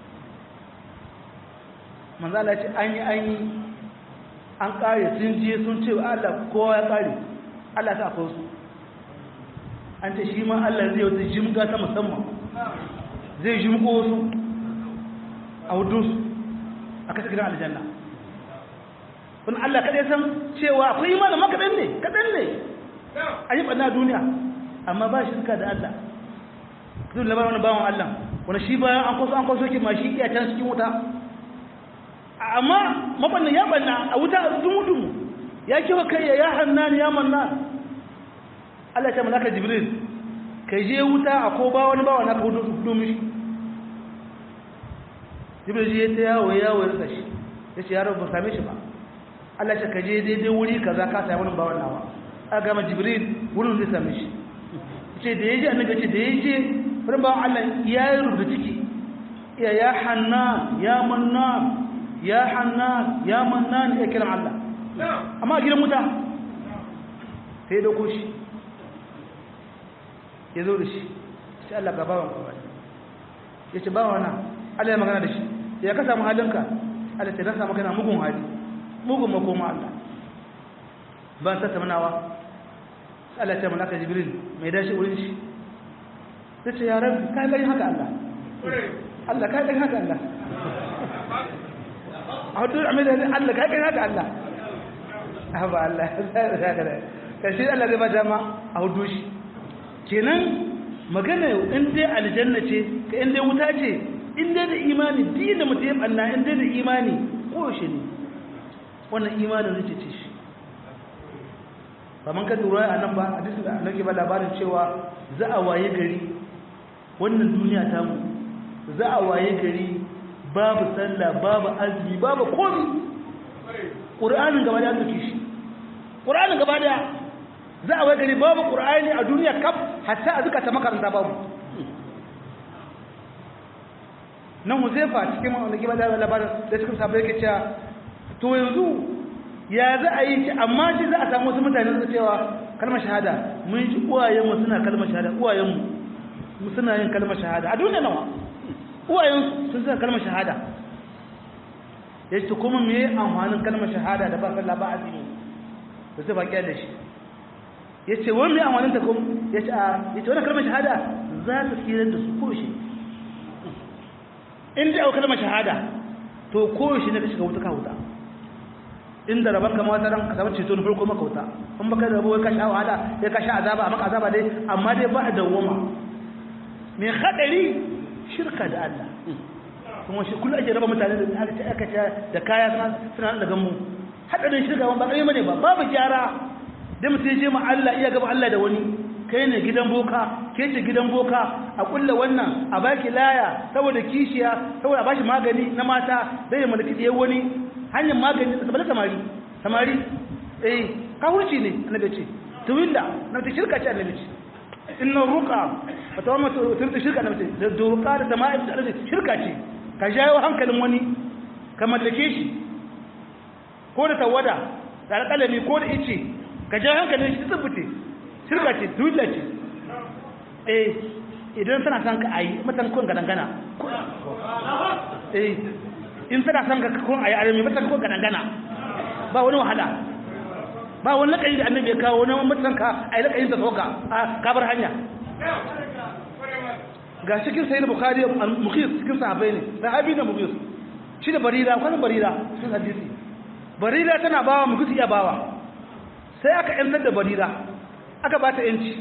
manzala ce an yi an yi an ƙare sun je sun ce wa Allah kowa ya ƙare Allah ta akwai su an ce shi ma Allah zai wata jimga ta musamman zai jimgo wasu a hudunsu a kasa gidan aljanna wani Allah kaɗai san cewa akwai imanin ma kaɗan ne kaɗan ne a yi ɓanna duniya amma ba shi suka da Allah zai labar wani bawan Allah wani shi bayan an kwaso an kwaso ki ma shi iya can cikin wuta amma mabannin ya ɓanna a wuta a dumu-dumu ya kiwa kai ya hannan ya mannan Allah ta malaka jibril kai je wuta a ko ba wani bawa na ka hudu mishi jibril je ta yawo yawo ya shi ya ce yaro ba same shi ba Allah ce ka je daidai wuri kaza ka sami wani bawan nawa aka gama jibril wurin zai same shi ce da ya je annabi ce da ya je wurin bawan Allah ya yi rubuta ciki ya ya hannan ya mannan ya hannan ya mannan ya kiran Allah amma a gidan wuta sai ya dauko shi ya zo da shi sai Allah ga bawan kawai ya ce bawa na Allah ya magana da shi ya ka samu halinka Allah ce na samu kana mugun hali mugun makoma Allah ban ta tamanawa Allah ce malaka jibril mai dashi wurin shi sai ce ya rabbi kai gani haka Allah Allah kai gani haka Allah a hudu amina Allah kai gani haka Allah ba Allah kashi Allah zai ba dama a hudu shi kenan magana in dai aljanna ce ka in dai wuta ce in dai da imani din da mutum ya banna in dai da imani ko shi ne wannan imanin zai ce shi kamar ka lura a nan ba a duk da nake ba labarin cewa za a waye gari wannan duniya ta mu za a waye gari babu sallah babu azumi babu komi ƙur'anin gaba da ya shi ƙur'anin gaba da za a gari babu ƙur'ani a duniya kaf hatta a zukata makaranta babu nan huzaifa cikin wanda gaba da labarin da cikin sabai yake cewa to yanzu ya za a yi shi amma shi za a samu wasu mutane su cewa kalmar shahada mun ji uwayenmu suna kalmar shahada uwayenmu suna yin kalmar shahada a duniya nawa uwayensu sun suna kalmar shahada ya ce kuma me amfanin kalmar shahada da ba sallah ba azumi da zai baƙi da shi ya ce wani mai amanin ta kuma ya ce ya ce wani kalmar shahada za ta tsirar da su koshi in da yau kalmar shahada to koshi ne ka shiga wuta ka wuta inda rabon kama wata ran asabar ceto na farko maka wuta in baka da rabuwa ka sha wahala ya ka sha azaba a maka azaba dai amma dai ba a dawwama mai haɗari shirka da Allah kuma shi kullum ake raba mutane da aka ce aka ce da kaya suna da gammu haɗarin shirka ba ƙarfi bane ba babu gyara da mutum ya je ma Allah iya gaba Allah da wani kai ne gidan boka ke ce gidan boka a kulla wannan a baki laya saboda kishiya saboda a bashi magani na mata zai mulki ɗaya wani hanyar magani saboda samari samari eh kawurci ne annabi ce tuwilla na ta shirka ce annabi ce inna ruqa fa tawamma turta shirka annabi ce da ruqa da sama'i da shirka ce ka jawo hankalin wani ka mallake shi ko da tawada da alƙalami ko da ice ka ja hankalin shi tsibbice shirka ce dula ce eh idan tana son ka ayi matan kun ga dangana eh in tana son ka kun ayi arami matan kun ga dangana ba wani wahala ba wani lakayi da annabi ya kawo wani matan ka ayi lakayin ta soka a kabar hanya ga cikin sayyid bukhari al-mukhis cikin sahabbai ne sahabi da mukhis shi da barira kwanan barira sun hadisi barira tana bawa mu gusi iya bawa sai aka yantar da barira aka ba ta yanci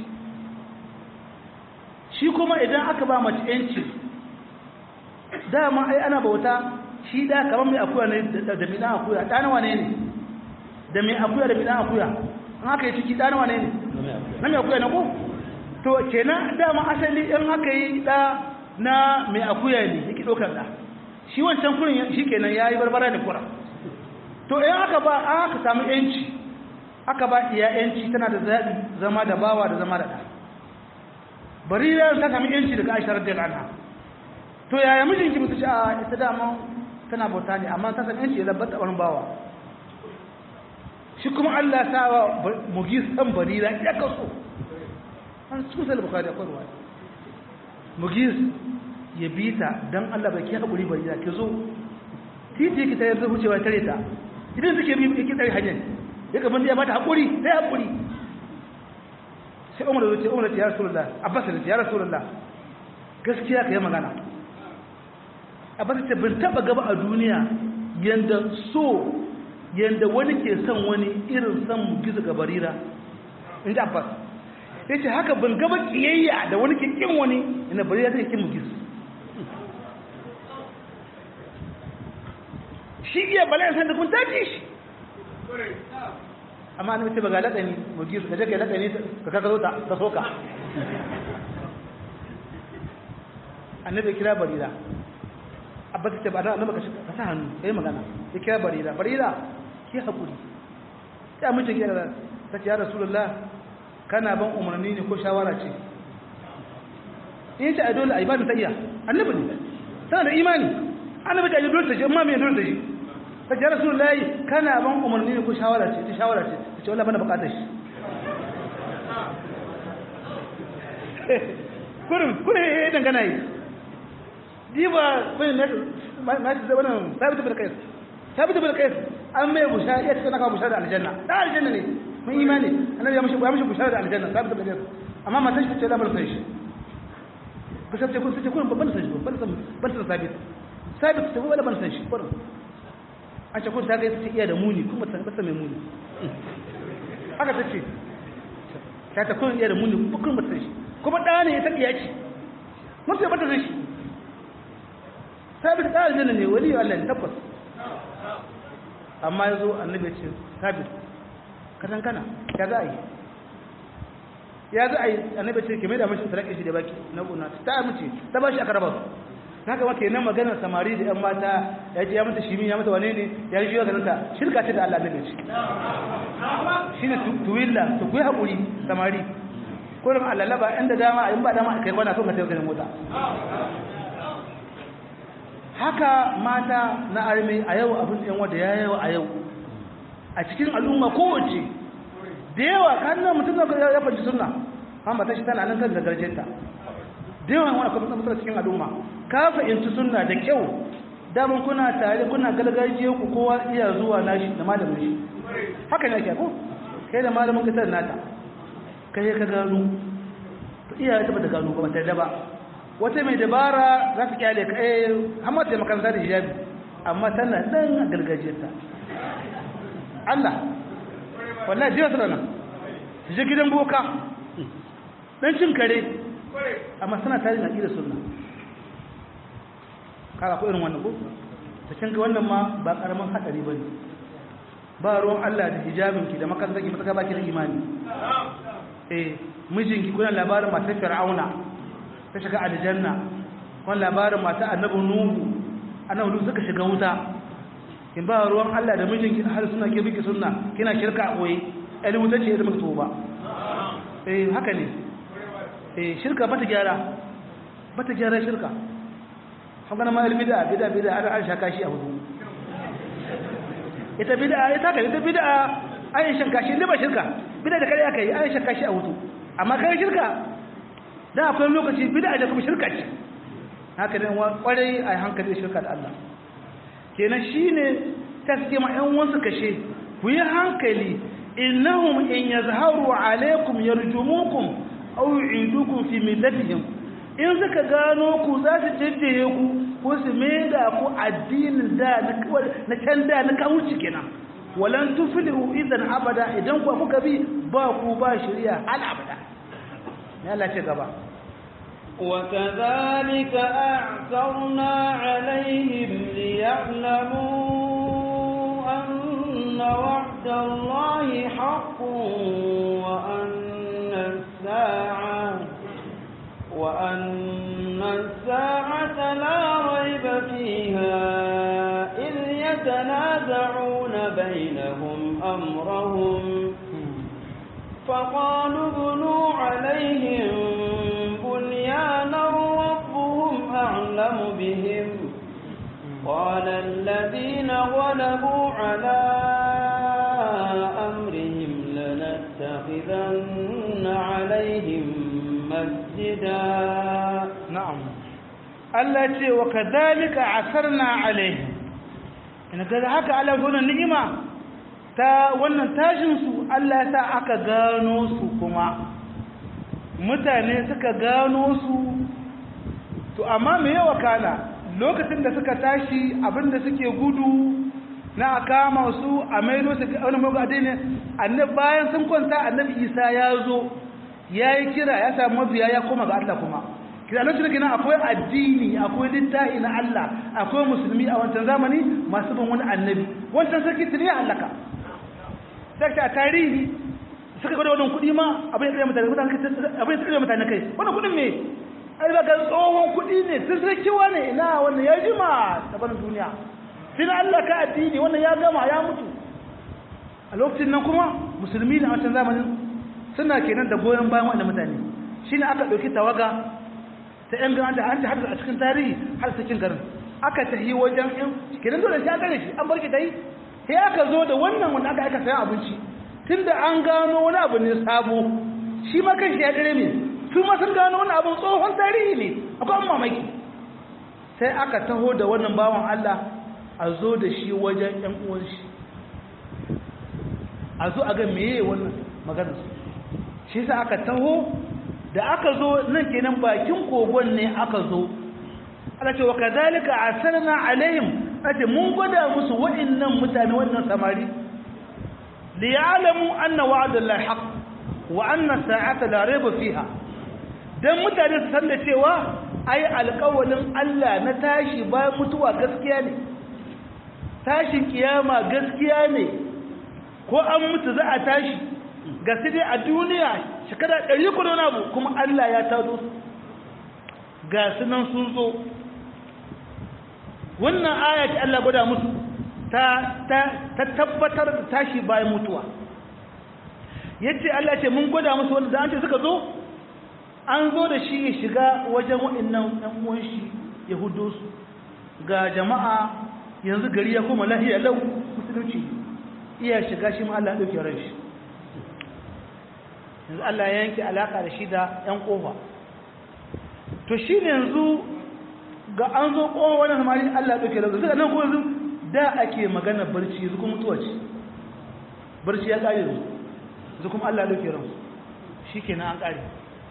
shi kuma idan aka ba mace yanci dama ai ana bauta shi da kamar mai akuya ne da mina akuya ɗana wane ne da mai akuya da mina akuya an haka yi ciki ɗana wane ne na mai akuya na ko to kenan dama asali in haka yi ɗa na mai akuya ne yake ɗaukar ɗa shi wancan kurin shi kenan ya yi barbara da kura to in aka ba aka samu yanci aka ba iya yanci tana da zaɓi zama da bawa da zama da ɗa barira ta sami yanci daga aisha radiyar anha to yaya mijinki mutu ce a ita dama tana bauta ne amma ta san yanci ya labbata wani bawa shi kuma Allah ta wa mugi san barira ya kaso an cikin sai bukari akwai ruwa mugi ya bi ta dan Allah bai ki hakuri barira ki zo titi ki ta yanzu wucewa tare ta idan suke bi ki tare hanyar ya gaban ya bata hakuri sai hakuri sai Umar ya ce Umar ya Rasulullah Abbas ya Rasulullah gaskiya ka yi magana Abbas ce bin taba gaba a duniya yanda so yanda wani ke son wani irin son gizo ga barira in ji Abbas ya ce haka bin gaba kiyayya da wani ke kin wani ina barira zai kin mu gizo shi iya bala'in san da kun tafi shi amma an mace ba ga laƙani mu gizo ka je ka laƙani ka kaka zo ta ta soka annabi kira barira abba ta ba annabi ka ka sa hannu kai magana ya kira barira barira ki hakuri ya mace kira ta ce ya rasulullah kana ban umarni ne ko shawara ce in ce a dole a ibadin ta iya annabi ne tana da imani annabi ta yi dole ta shi amma me dole ta shi ta ce ya rasulullah kana ban umarni ne ko shawara ce ta shawara ce ta ce wallahi bana bukatar shi kurin kurin ya dangana yi diba bai na na shi wannan sabitu bil qais sabitu bil qais an mai bushara ya tsaka ka bushara da aljanna da aljanna ne mun imani annabi ya mishi ya mishi bushara da aljanna sabitu bil qais amma matan shi ce da bar sai shi ku sai ce kun sai kun ban san shi ban san ban san sabit sabit ce wala ban san shi kurin an ce kun ta ga sai iya da muni kuma ta ba mai muni haka tace ta ta kun iya da muni kuma ba san shi kuma da ne ya ta iya ci mun sai ba ta san shi sabit da aljanna ne wali Allah ne tabbas amma yazo annabi ya ce sabit kadan kana ya za a yi ya za a yi annabi ce ke mai da mashi sadaka shi da baki na gona ta amince ta bashi aka raba haka ma kenan maganar samari da yan mata ya ji ya mata shimi ya mata wane ne ya ji ganin ta shirka ce da Allah ne ce shine tuwilla to ku yi hakuri samari ko da Allah laba inda dama in ba dama kai kwana so ka tafi mota haka mata na arme a yau abin yan wanda ya yawa a yau a cikin al'umma kowace da yawa kan nan mutum na ya fanci sunna amma ta shi tana nan kan zagarjenta da yawa wani kuma mutum cikin al'umma ka fahimci sunna da kyau daman kuna tare kuna gargajiyar ku kowa iya zuwa nashi da malamin shi haka ne ake ko kai da malamin ka tana nata kai ka gano iya ta ba ta gano ba ta da ba wata mai dabara za ta kyale ka eh amma ta makaranta da hijabi amma tana dan a gargajiyarta Allah wallahi jiya tana nan su je gidan boka dan cin kare amma suna tare na ƙira sunna kara ko irin wannan ko ta cin ga wannan ma ba karaman hadari bane ba ruwan Allah da hijabinki da makarantar ki mutaka baki da imani eh mijinki kuna labarin matar fir'auna ta shiga aljanna kun labarin mata annabi nuhu annabi nuhu suka shiga wuta kin ba ruwan Allah da mijinki har suna ke biki sunna kina shirka a koyi ɗan wuta ce da muka ba eh haka ne eh shirka bata gyara bata gyara shirka haka ma bid'a bid'a bid'a ana an shaka shi a wudu ita bid'a ita ka ita bid'a an shaka shi ne ba shirka bid'a da kare aka yi an shaka shi a wudu amma kai shirka da akwai lokaci bid'a da kuma shirka ce haka ne kwarai a hankali shirka da Allah kenan shine taske ma ɗan wasu kashe ku yi hankali innahum in yazharu alaikum yarjumukum aw yu'idukum fi millatihim in suka gano ku za su jiddiye ku ko su maida ku addinin da na can da na kawuci kenan walan tuflihu idan abada idan ku kuka bi ba ku ba shari'a hal abada ya Allah ce gaba وكذلك أعثرنا عليهم ليعلموا أن وعد الله حق وأن الساعة وأن الساعة لا ريب فيها إذ يتنازعون بينهم أمرهم فقالوا ابنوا عليهم بنيانا ربهم أعلم قال الذين غلبوا على أمرهم لنتخذن عليهم مسجدا na'am Allah ce wa kadhalika asarna alaihim ina ga haka Allah gona ni'ima ta wannan tashin su Allah ya sa aka gano su kuma mutane suka gano su to amma me yawa kana lokacin da suka tashi abinda suke gudu na a kama su a maido su wani mugu adini annabi bayan sun kwanta annabi isa ya zo ya yi kira ya samu mabiya ya koma ga Allah kuma kira lokacin da akwai addini akwai littafi na Allah akwai musulmi a wancan zamani masu bin wani annabi wancan sarki tuni ya halaka sai a tarihi suka gwada wannan kuɗi ma abin ya tsaye mutane abin ya tsaye mutane kai wannan kuɗin me ai ba ga tsohon kuɗi ne sun sarkiwa ne ina wannan ya jima ta barin duniya sai Allah ka addini wannan ya gama ya mutu a lokacin nan kuma musulmi ne a wancan zamanin suna kenan da goyon bayan wannan mutane shine aka ɗauki tawaga ta yan garan da an ta a cikin tarihi har cikin garin aka tahi wajen yan kenan dole sai an gane shi an bar ki dai sai aka zo da wannan wanda aka aika sayan abinci tunda an gano wani abu ne sabo shi ma kan shi ya dare ne su ma sun gano wani abun tsohon tarihi ne akwai an mamaki sai aka taho da wannan bawan Allah a zo da shi wajen ‘yan uwan shi a zo a ga meye wannan maganar su shi sa aka taho da aka zo nan kenan bakin kogon ne aka zo ana ce wa kazalika asarna alaihim ake mun gwada musu wa'annan mutane wannan samari li ya'lamu anna wa'dallahi haqq wa anna sa'ata la rayba fiha dan mutane su san da cewa ai alƙawalin Allah na tashi bayan mutuwa gaskiya ne tashin kiyama gaskiya ne ko an mutu za a tashi ga su dai a duniya shekara ɗari kudu na abu kuma Allah ya tado su ga su nan sun zo wannan aya ce Allah gwada musu ta tabbatar da tashi bayan mutuwa yace Allah ce mun gwada musu wanda da an ce suka zo an zo da shi ya shiga wajen waɗannan ɗan uwan shi ya hudo su ga jama'a yanzu gari ya koma lahiya lau musulunci iya shiga shi ma Allah ɗauke ran shi yanzu Allah ya yanke alaƙa da shi da ‘yan ƙofa to shi ne yanzu ga an zo ƙofa wani samari Allah ɗauke ran suka nan ko yanzu da ake magana barci yanzu kuma mutuwa ce barci ya ƙare yanzu yanzu kuma Allah ɗauke ran shi ke an ƙare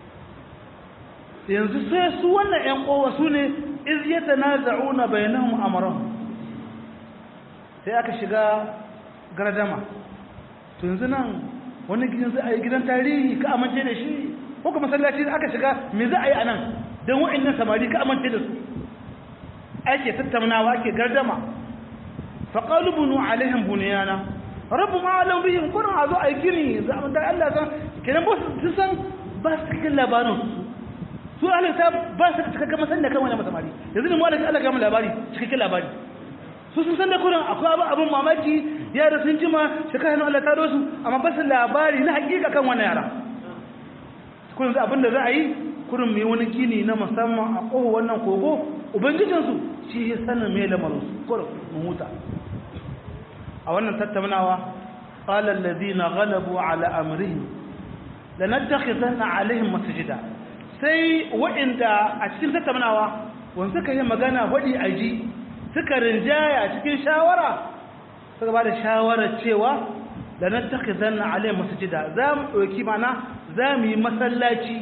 yanzu sai su wannan ‘yan ƙofa su ne iz yata na za'una bayanahum amarahum sai aka shiga gardama to yanzu nan wani gidan za a yi gidan tarihi ka amince da shi ko kuma masallaci da aka shiga me za a yi a nan don wa'annan samari ka amince da su ake tattaunawa ake gardama faƙalu bunu alaihim buniyana rabu ma'alam bihim kurin a zo a yi gini za a da Allah san kenan ba su san ba su cikin labarin su su alinta ba su cikakken masan da kan wani samari yanzu ne mu alaƙa Allah gama labari cikakken labari su sun san da kurin akwai abin abin mamaki yara sun jima shekara hannun Allah taro su amma ba su labari na hakika kan wani yara kurin za abin da za a yi kurin mai wani gini na musamman a ƙoho wannan kogo ubangijinsu shi ya sanin mai lamarin su kurin mu huta a wannan tattaunawa qala alladhina ghalabu ala amrihim lanattakhidanna alaihim masjida sai wa'inda a cikin tattaunawa wanda suka yi magana wadi aji suka rinjaya cikin shawara suka ba da shawarar cewa da na take zanna alai masjida za mu ɗauki mana za mu yi masallaci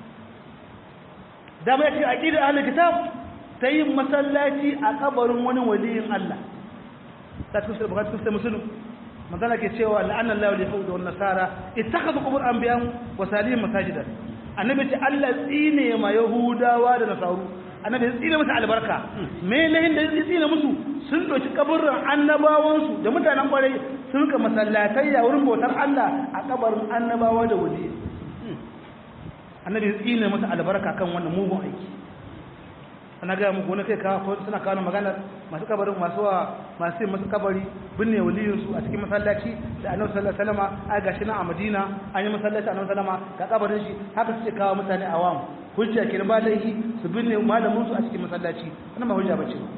da mu yake aƙida ahlul kitab ta yin masallaci a kabarin wani waliyin Allah ta cikin sai bukatu sai musulun magana ke cewa la'anna Allah wal yahud wan nasara ittakhadhu qubur anbiya'ihim wa salihim masajidan annabi ce Allah tsine ma yahudawa da nasaru annabi ya tsine musu albarka me lahin da ya tsine musu sun doki kaburran annabawansu da mutanen kwarai sun ka masallatai ya wurin bautar Allah a kabarin annabawa da wali annabi ya tsine musu albarka kan wannan mugun aiki ana ga muku wani kai kawo suna kawo magana masu kabarin masu wa masu masu kabari binne waliyin su a cikin masallaci da annabi sallallahu alaihi wasallam a gashi na a Madina an yi masallaci annabi sallama ga kabarin shi haka suke kawo mutane awam hujja kenan ba laifi su binne malamin su a cikin masallaci wannan ba hujja bace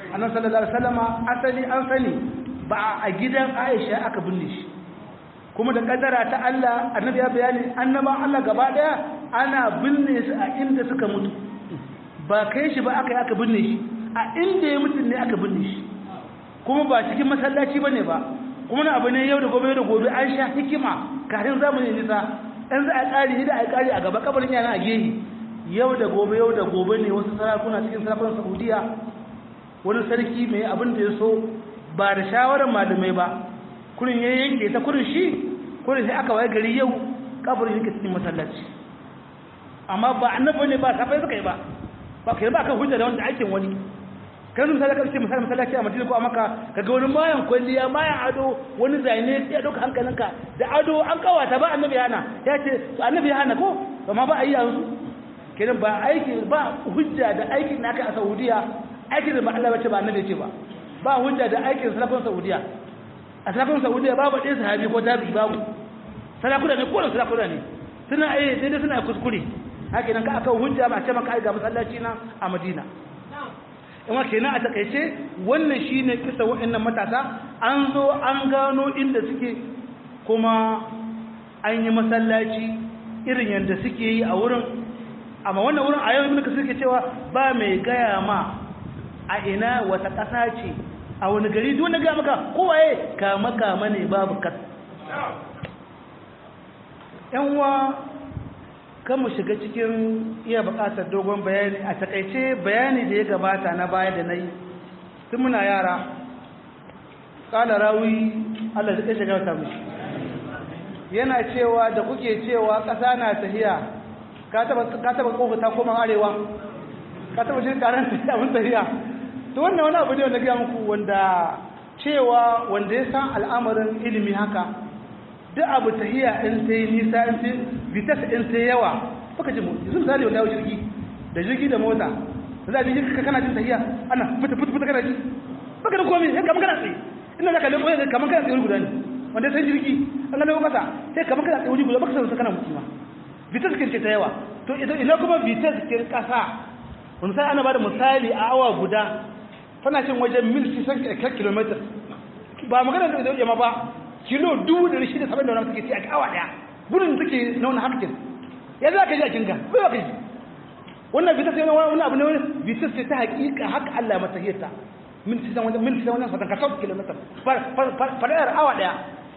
annabi sallallahu alaihi wasallama asali an sani ba a gidan Aisha aka binne shi kuma da kaddara ta Allah annabi ya bayani annaban Allah gaba daya ana binne su a inda suka mutu ba kai shi ba aka yi aka binne shi a inda ya mutu ne aka binne shi kuma ba cikin masallaci bane ba kuma na abu ne yau da gobe da gobe an sha hikima kafin zamani nisa in za a ƙari da a ƙari a gaba kabarin yana a gehi yau da gobe yau da gobe ne wasu sarakuna cikin sarakunan saudiya wani sarki mai abin da ya so ba da shawarar malamai ba kurin ya yanke ta kurin shi kurin sai aka waye gari yau kabarin yake cikin masallaci amma ba annabi ne ba safai suka yi ba ba kai ba kan hujja da wanda aikin wani kan misali ka ce misali masallaci a Madina ko a Makka kaga wani mayan kwalliya mayan ado wani zane ya dauka hankalinka da ado an kawata ba annabi hana ya ce annabi hana ko amma ba a yi yanzu kenan ba aiki ba hujja da aikin da aka a Saudiya aikin da ba Allah bace ba annabi ce ba ba hujja da aikin salafin Saudiya a salafin Saudiya babu ɗaya sahabi ko tabi babu salafuna ne ko salafuna ne suna ai sai dai suna kuskure haka nan ka aka hujja ba ce maka ai ga masallaci na a Madina amma kenan a takaice wannan shine kisa wa'annan matasa an zo an gano inda suke kuma an yi masallaci irin yadda suke yi a wurin amma wannan wurin a yau ibn kasir ke cewa ba mai gaya ma a ina wata ƙasa ce a wani gari duk wanda ga maka kowaye kama kama ne babu kat yan uwa kan mu shiga cikin iya buƙatar dogon bayani a takaice bayani da ya gabata na baya da na yi tun muna yara ƙala rawi allah da ƙashe gauta mishi yana cewa da kuke cewa ƙasa na tahiya ka taba kofa ta koma arewa ka taba shi karan abin tahiya to wannan wani abu ne wanda gaya muku wanda cewa wanda ya san al'amarin ilimi haka duk abu tahiya in ta yi nisa in ta vitas in ta yawa baka ji motsi sun misali wanda jirgi da jirgi da mota da za a jirgi ka kana jin tahiya ana fita fita fita kana ji baka da komai sai kamar kana tsaye ina za ka lebo yadda kamar kana tsaye wuri guda ne wanda sai jirgi an ga lebo kasa sai kamar kana tsaye wuri guda baka san kana mutu ma vitas kin ce ta yawa to ina kuma vitas kin kasa wani sai ana bada misali a awa guda tana cin wajen mil 600 km ba magana da yamma ba kilo dubu da shida saba'in da wani suke ci a awa daya gudun suke na wani harkin ya za ka ji a kinka bai ba ka ji wannan bitas ne wani abu ne wani bitas ce ta hakika haka Allah mata hiyarta min sisan wajen min sisan wajen fatan kasau kilomitar farayar awa daya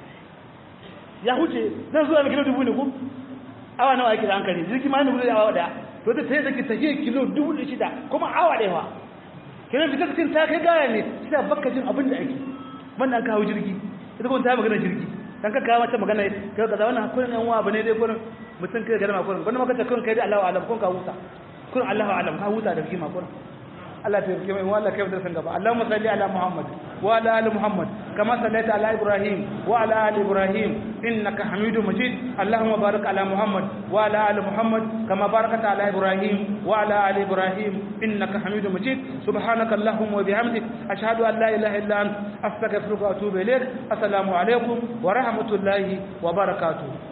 ya huce nan zuwa kilo dubu ne ko awa nawa ake da hankali jirgi ma yana gudu da awa daya to ta sai zaki tahiyar kilo dubu da shida kuma awa daya wa kiran bitas kin ta kai gaya ne sai baka jin abin da ake wannan kawo jirgi ita kuma ta magana jirgi dan ka kawo mata magana kai kaza wannan kullun yan uwa bane dai kullun mutum kai garma kullun wannan maka ta kullun kai dai Allahu alam kun ka huta kullun Allahu alam ka huta da kima kullun Allah ta rike mai wallahi kai da san gaba Allahumma salli ala Muhammad wa ala ali Muhammad kama sallaita ala Ibrahim wa ala ali Ibrahim innaka Hamidum Majid Allahumma barik ala Muhammad wa ala ali Muhammad kama barakta ala Ibrahim wa ala ali Ibrahim innaka Hamidum Majid subhanaka Allahumma wa bihamdik ashhadu an la ilaha illa anta astaghfiruka wa atubu ilaik assalamu alaikum wa rahmatullahi wa barakatuh